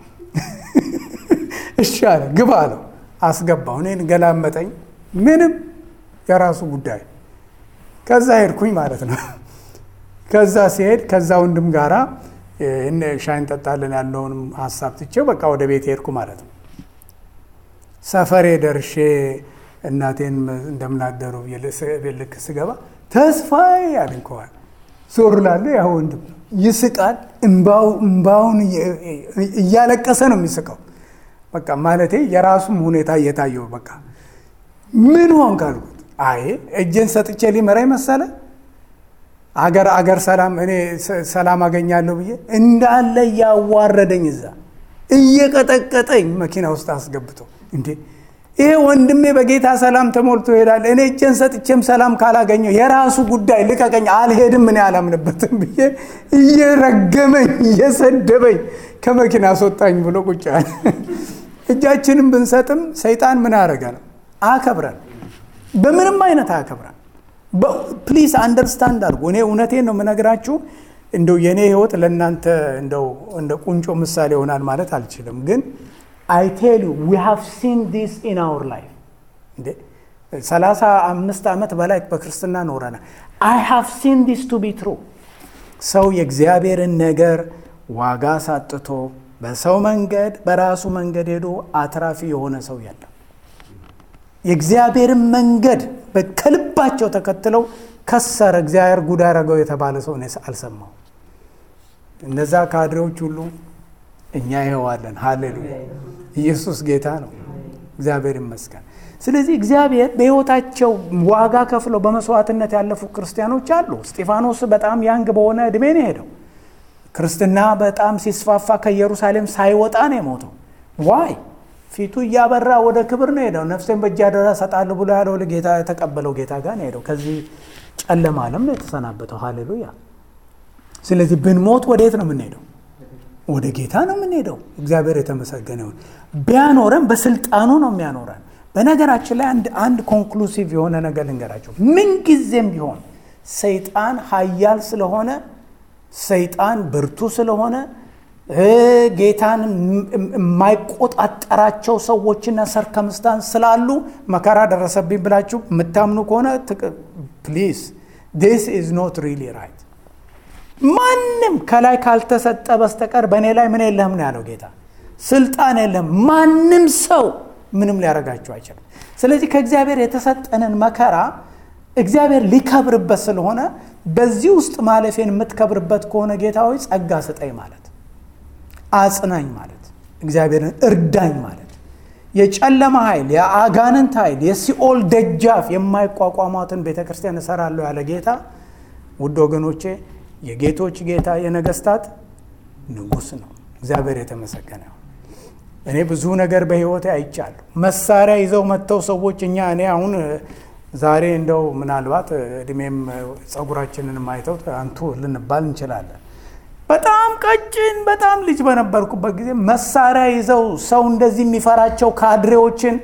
እሺ አለ። ግባ አለው። አስገባው። እኔን ገላመጠኝ። ምንም የራሱ ጉዳይ። ከዛ ሄድኩኝ ማለት ነው። ከዛ ሲሄድ ከዛ ወንድም ጋራ ሻይ እንጠጣለን ያለውንም ሀሳብ ትቼው በቃ ወደ ቤት ሄድኩ ማለት ነው። ሰፈሬ ደርሼ እናቴን እንደምናደሩ ልክ ስገባ ተስፋዬ ያለኝ ከኋላ ዞር ላለ ያ ወንድም ነው። ይስቃል። እምባውን እያለቀሰ ነው የሚስቀው። በቃ ማለቴ የራሱም ሁኔታ እየታየው በቃ ምን ሆንክ አልኩት። አይ እጄን ሰጥቼ ሊመራኝ መሰለ አገር አገር ሰላም እኔ ሰላም አገኛለሁ ብዬ እንዳለ እያዋረደኝ እዛ እየቀጠቀጠኝ መኪና ውስጥ አስገብቶ እንዴ ይሄ ወንድሜ በጌታ ሰላም ተሞልቶ ይሄዳል። እኔ እጄን ሰጥቼም ሰላም ካላገኘው የራሱ ጉዳይ ልቀቀኝ፣ አልሄድም፣ እኔ አላምንበትም ብዬ እየረገመኝ እየሰደበኝ ከመኪና አስወጣኝ ብሎ ቁጭ ያለ። እጃችንም ብንሰጥም ሰይጣን ምን አደረገ ነው? አከብረን፣ በምንም አይነት አከብረን። ፕሊዝ አንደርስታንድ አድርጉ። እኔ እውነቴን ነው የምነግራችሁ። እንደው የእኔ ህይወት ለእናንተ እንደው እንደ ቁንጮ ምሳሌ ይሆናል ማለት አልችልም ግን አይ ቴል ዩ ዊ ሃቭ ሲን ዲስ ኢን አወር ላይፍ። እንዴ ሰላሳ አምስት ዓመት በላይ በክርስትና ኖረናል። አይ ሃቭ ሲን ዲስ ቱ ቢ ትሩ። ሰው የእግዚአብሔርን ነገር ዋጋ ሳጥቶ በሰው መንገድ በራሱ መንገድ ሄዶ አትራፊ የሆነ ሰው የለም። የእግዚአብሔርን መንገድ ከልባቸው ተከትለው ከሰረ እግዚአብሔር ጉድ አደረገው የተባለ ሰው እኔ አልሰማው። እነዛ ካድሬዎች ሁሉ እኛ ይኸዋለን። ሃሌሉያ! ኢየሱስ ጌታ ነው። እግዚአብሔር ይመስገን። ስለዚህ እግዚአብሔር በሕይወታቸው ዋጋ ከፍለው በመስዋዕትነት ያለፉ ክርስቲያኖች አሉ። እስጢፋኖስ በጣም ያንግ በሆነ ዕድሜ ነው የሄደው። ክርስትና በጣም ሲስፋፋ ከኢየሩሳሌም ሳይወጣ ነው የሞተው። ዋይ ፊቱ እያበራ ወደ ክብር ነው ሄደው። ነፍሴን በእጅ አደራ እሰጣለሁ ብሎ ያለው ጌታ የተቀበለው ጌታ ጋር ነው ሄደው። ከዚህ ጨለማ ዓለም ነው የተሰናበተው። ሃሌሉያ። ስለዚህ ብንሞት ወዴት ነው የምንሄደው? ወደ ጌታ ነው የምንሄደው። እግዚአብሔር የተመሰገነ ይሁን። ቢያኖረን በስልጣኑ ነው የሚያኖረን። በነገራችን ላይ አንድ አንድ ኮንክሉሲቭ የሆነ ነገር ልንገራቸው። ምንጊዜም ቢሆን ሰይጣን ኃያል ስለሆነ ሰይጣን ብርቱ ስለሆነ ጌታን የማይቆጣጠራቸው ሰዎችና ሰርከምስታንስ ስላሉ መከራ ደረሰብኝ ብላችሁ የምታምኑ ከሆነ ፕሊዝ ዲስ ኢዝ ኖት ሪሊ ራይት። ማንም ከላይ ካልተሰጠ በስተቀር በእኔ ላይ ምን የለህም ነው ያለው ጌታ። ስልጣን የለም። ማንም ሰው ምንም ሊያደርጋችሁ አይችልም። ስለዚህ ከእግዚአብሔር የተሰጠንን መከራ እግዚአብሔር ሊከብርበት ስለሆነ በዚህ ውስጥ ማለፌን የምትከብርበት ከሆነ ጌታ ሆይ ጸጋ ስጠኝ ማለት አጽናኝ ማለት እግዚአብሔርን እርዳኝ ማለት የጨለማ ኃይል፣ የአጋንንት ኃይል፣ የሲኦል ደጃፍ የማይቋቋሟትን ቤተ ክርስቲያን እሰራለሁ ያለ ጌታ ውድ ወገኖቼ የጌቶች ጌታ የነገስታት ንጉሥ ነው። እግዚአብሔር የተመሰገነ ነው። እኔ ብዙ ነገር በሕይወቴ አይቻለሁ። መሳሪያ ይዘው መጥተው ሰዎች እኛ እኔ አሁን ዛሬ እንደው ምናልባት እድሜም ጸጉራችንን ማይተው አንቱ ልንባል እንችላለን። በጣም ቀጭን በጣም ልጅ በነበርኩበት ጊዜ መሳሪያ ይዘው ሰው እንደዚህ የሚፈራቸው ካድሬዎችን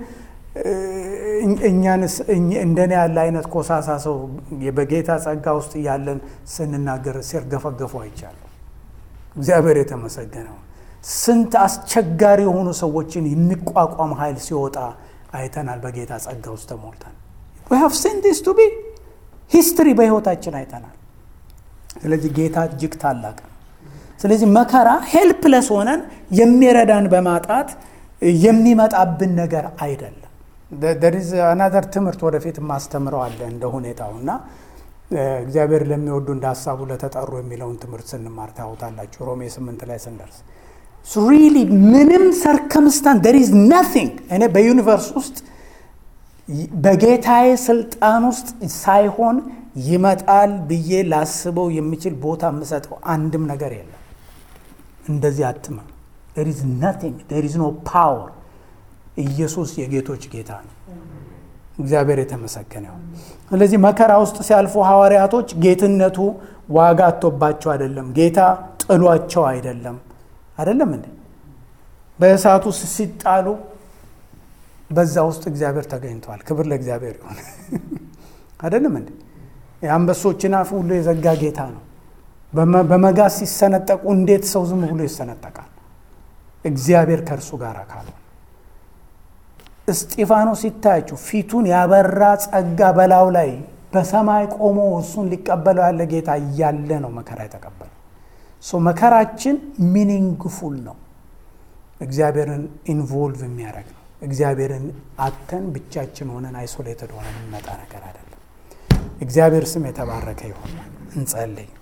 እኛንስ እንደኔ ያለ አይነት ኮሳሳ ሰው በጌታ ጸጋ ውስጥ እያለን ስንናገር ሲርገፈገፉ አይቻለሁ። እግዚአብሔር የተመሰገነው። ስንት አስቸጋሪ የሆኑ ሰዎችን የሚቋቋም ኃይል ሲወጣ አይተናል። በጌታ ጸጋ ውስጥ ተሞልተን we have seen this to be ሂስትሪ በህይወታችን አይተናል። ስለዚህ ጌታ እጅግ ታላቅ ነው። ስለዚህ መከራ ሄልፕለስ ሆነን የሚረዳን በማጣት የሚመጣብን ነገር አይደለም። ደሪዝ አናዘር ትምህርት ወደፊት ማስተምረው አለ እንደ ሁኔታው እና እግዚአብሔር ለሚወዱ እንደ ሀሳቡ ለተጠሩ የሚለውን ትምህርት ስንማር ታውታላችሁ። ሮሜ ስምንት ላይ ስንደርስ ሪሊ ምንም ሰርከምስታንስ ደር ኢዝ ናቲንግ እኔ በዩኒቨርስ ውስጥ በጌታዬ ስልጣን ውስጥ ሳይሆን ይመጣል ብዬ ላስበው የሚችል ቦታ የምሰጠው አንድም ነገር የለም። እንደዚህ አትመም። ደር ኢዝ ናቲንግ ደር ኢዝ ኖ ፓወር። ኢየሱስ የጌቶች ጌታ ነው። እግዚአብሔር የተመሰገነ ይሁን። ስለዚህ መከራ ውስጥ ሲያልፉ ሐዋርያቶች ጌትነቱ ዋጋ አጥቶባቸው አይደለም፣ ጌታ ጥሏቸው አይደለም። አይደለም እንዴ? በእሳት ውስጥ ሲጣሉ በዛ ውስጥ እግዚአብሔር ተገኝቷል። ክብር ለእግዚአብሔር ይሁን። አይደለም እንዴ? የአንበሶችን አፍ ሁሉ የዘጋ ጌታ ነው። በመጋዝ ሲሰነጠቁ እንዴት ሰው ዝም ብሎ ይሰነጠቃል? እግዚአብሔር ከእርሱ ጋር ካልሆነ እስጢፋኖስ ሲታያችሁ ፊቱን ያበራ ጸጋ በላዩ ላይ በሰማይ ቆሞ እሱን ሊቀበለው ያለ ጌታ እያለ ነው መከራ የተቀበለው። ሶ መከራችን ሚኒንግፉል ነው። እግዚአብሔርን ኢንቮልቭ የሚያደርግ ነው። እግዚአብሔርን አተን ብቻችን ሆነን አይሶሌትድ ሆነን የሚመጣ ነገር አይደለም። እግዚአብሔር ስም የተባረከ ይሆን። እንጸልይ።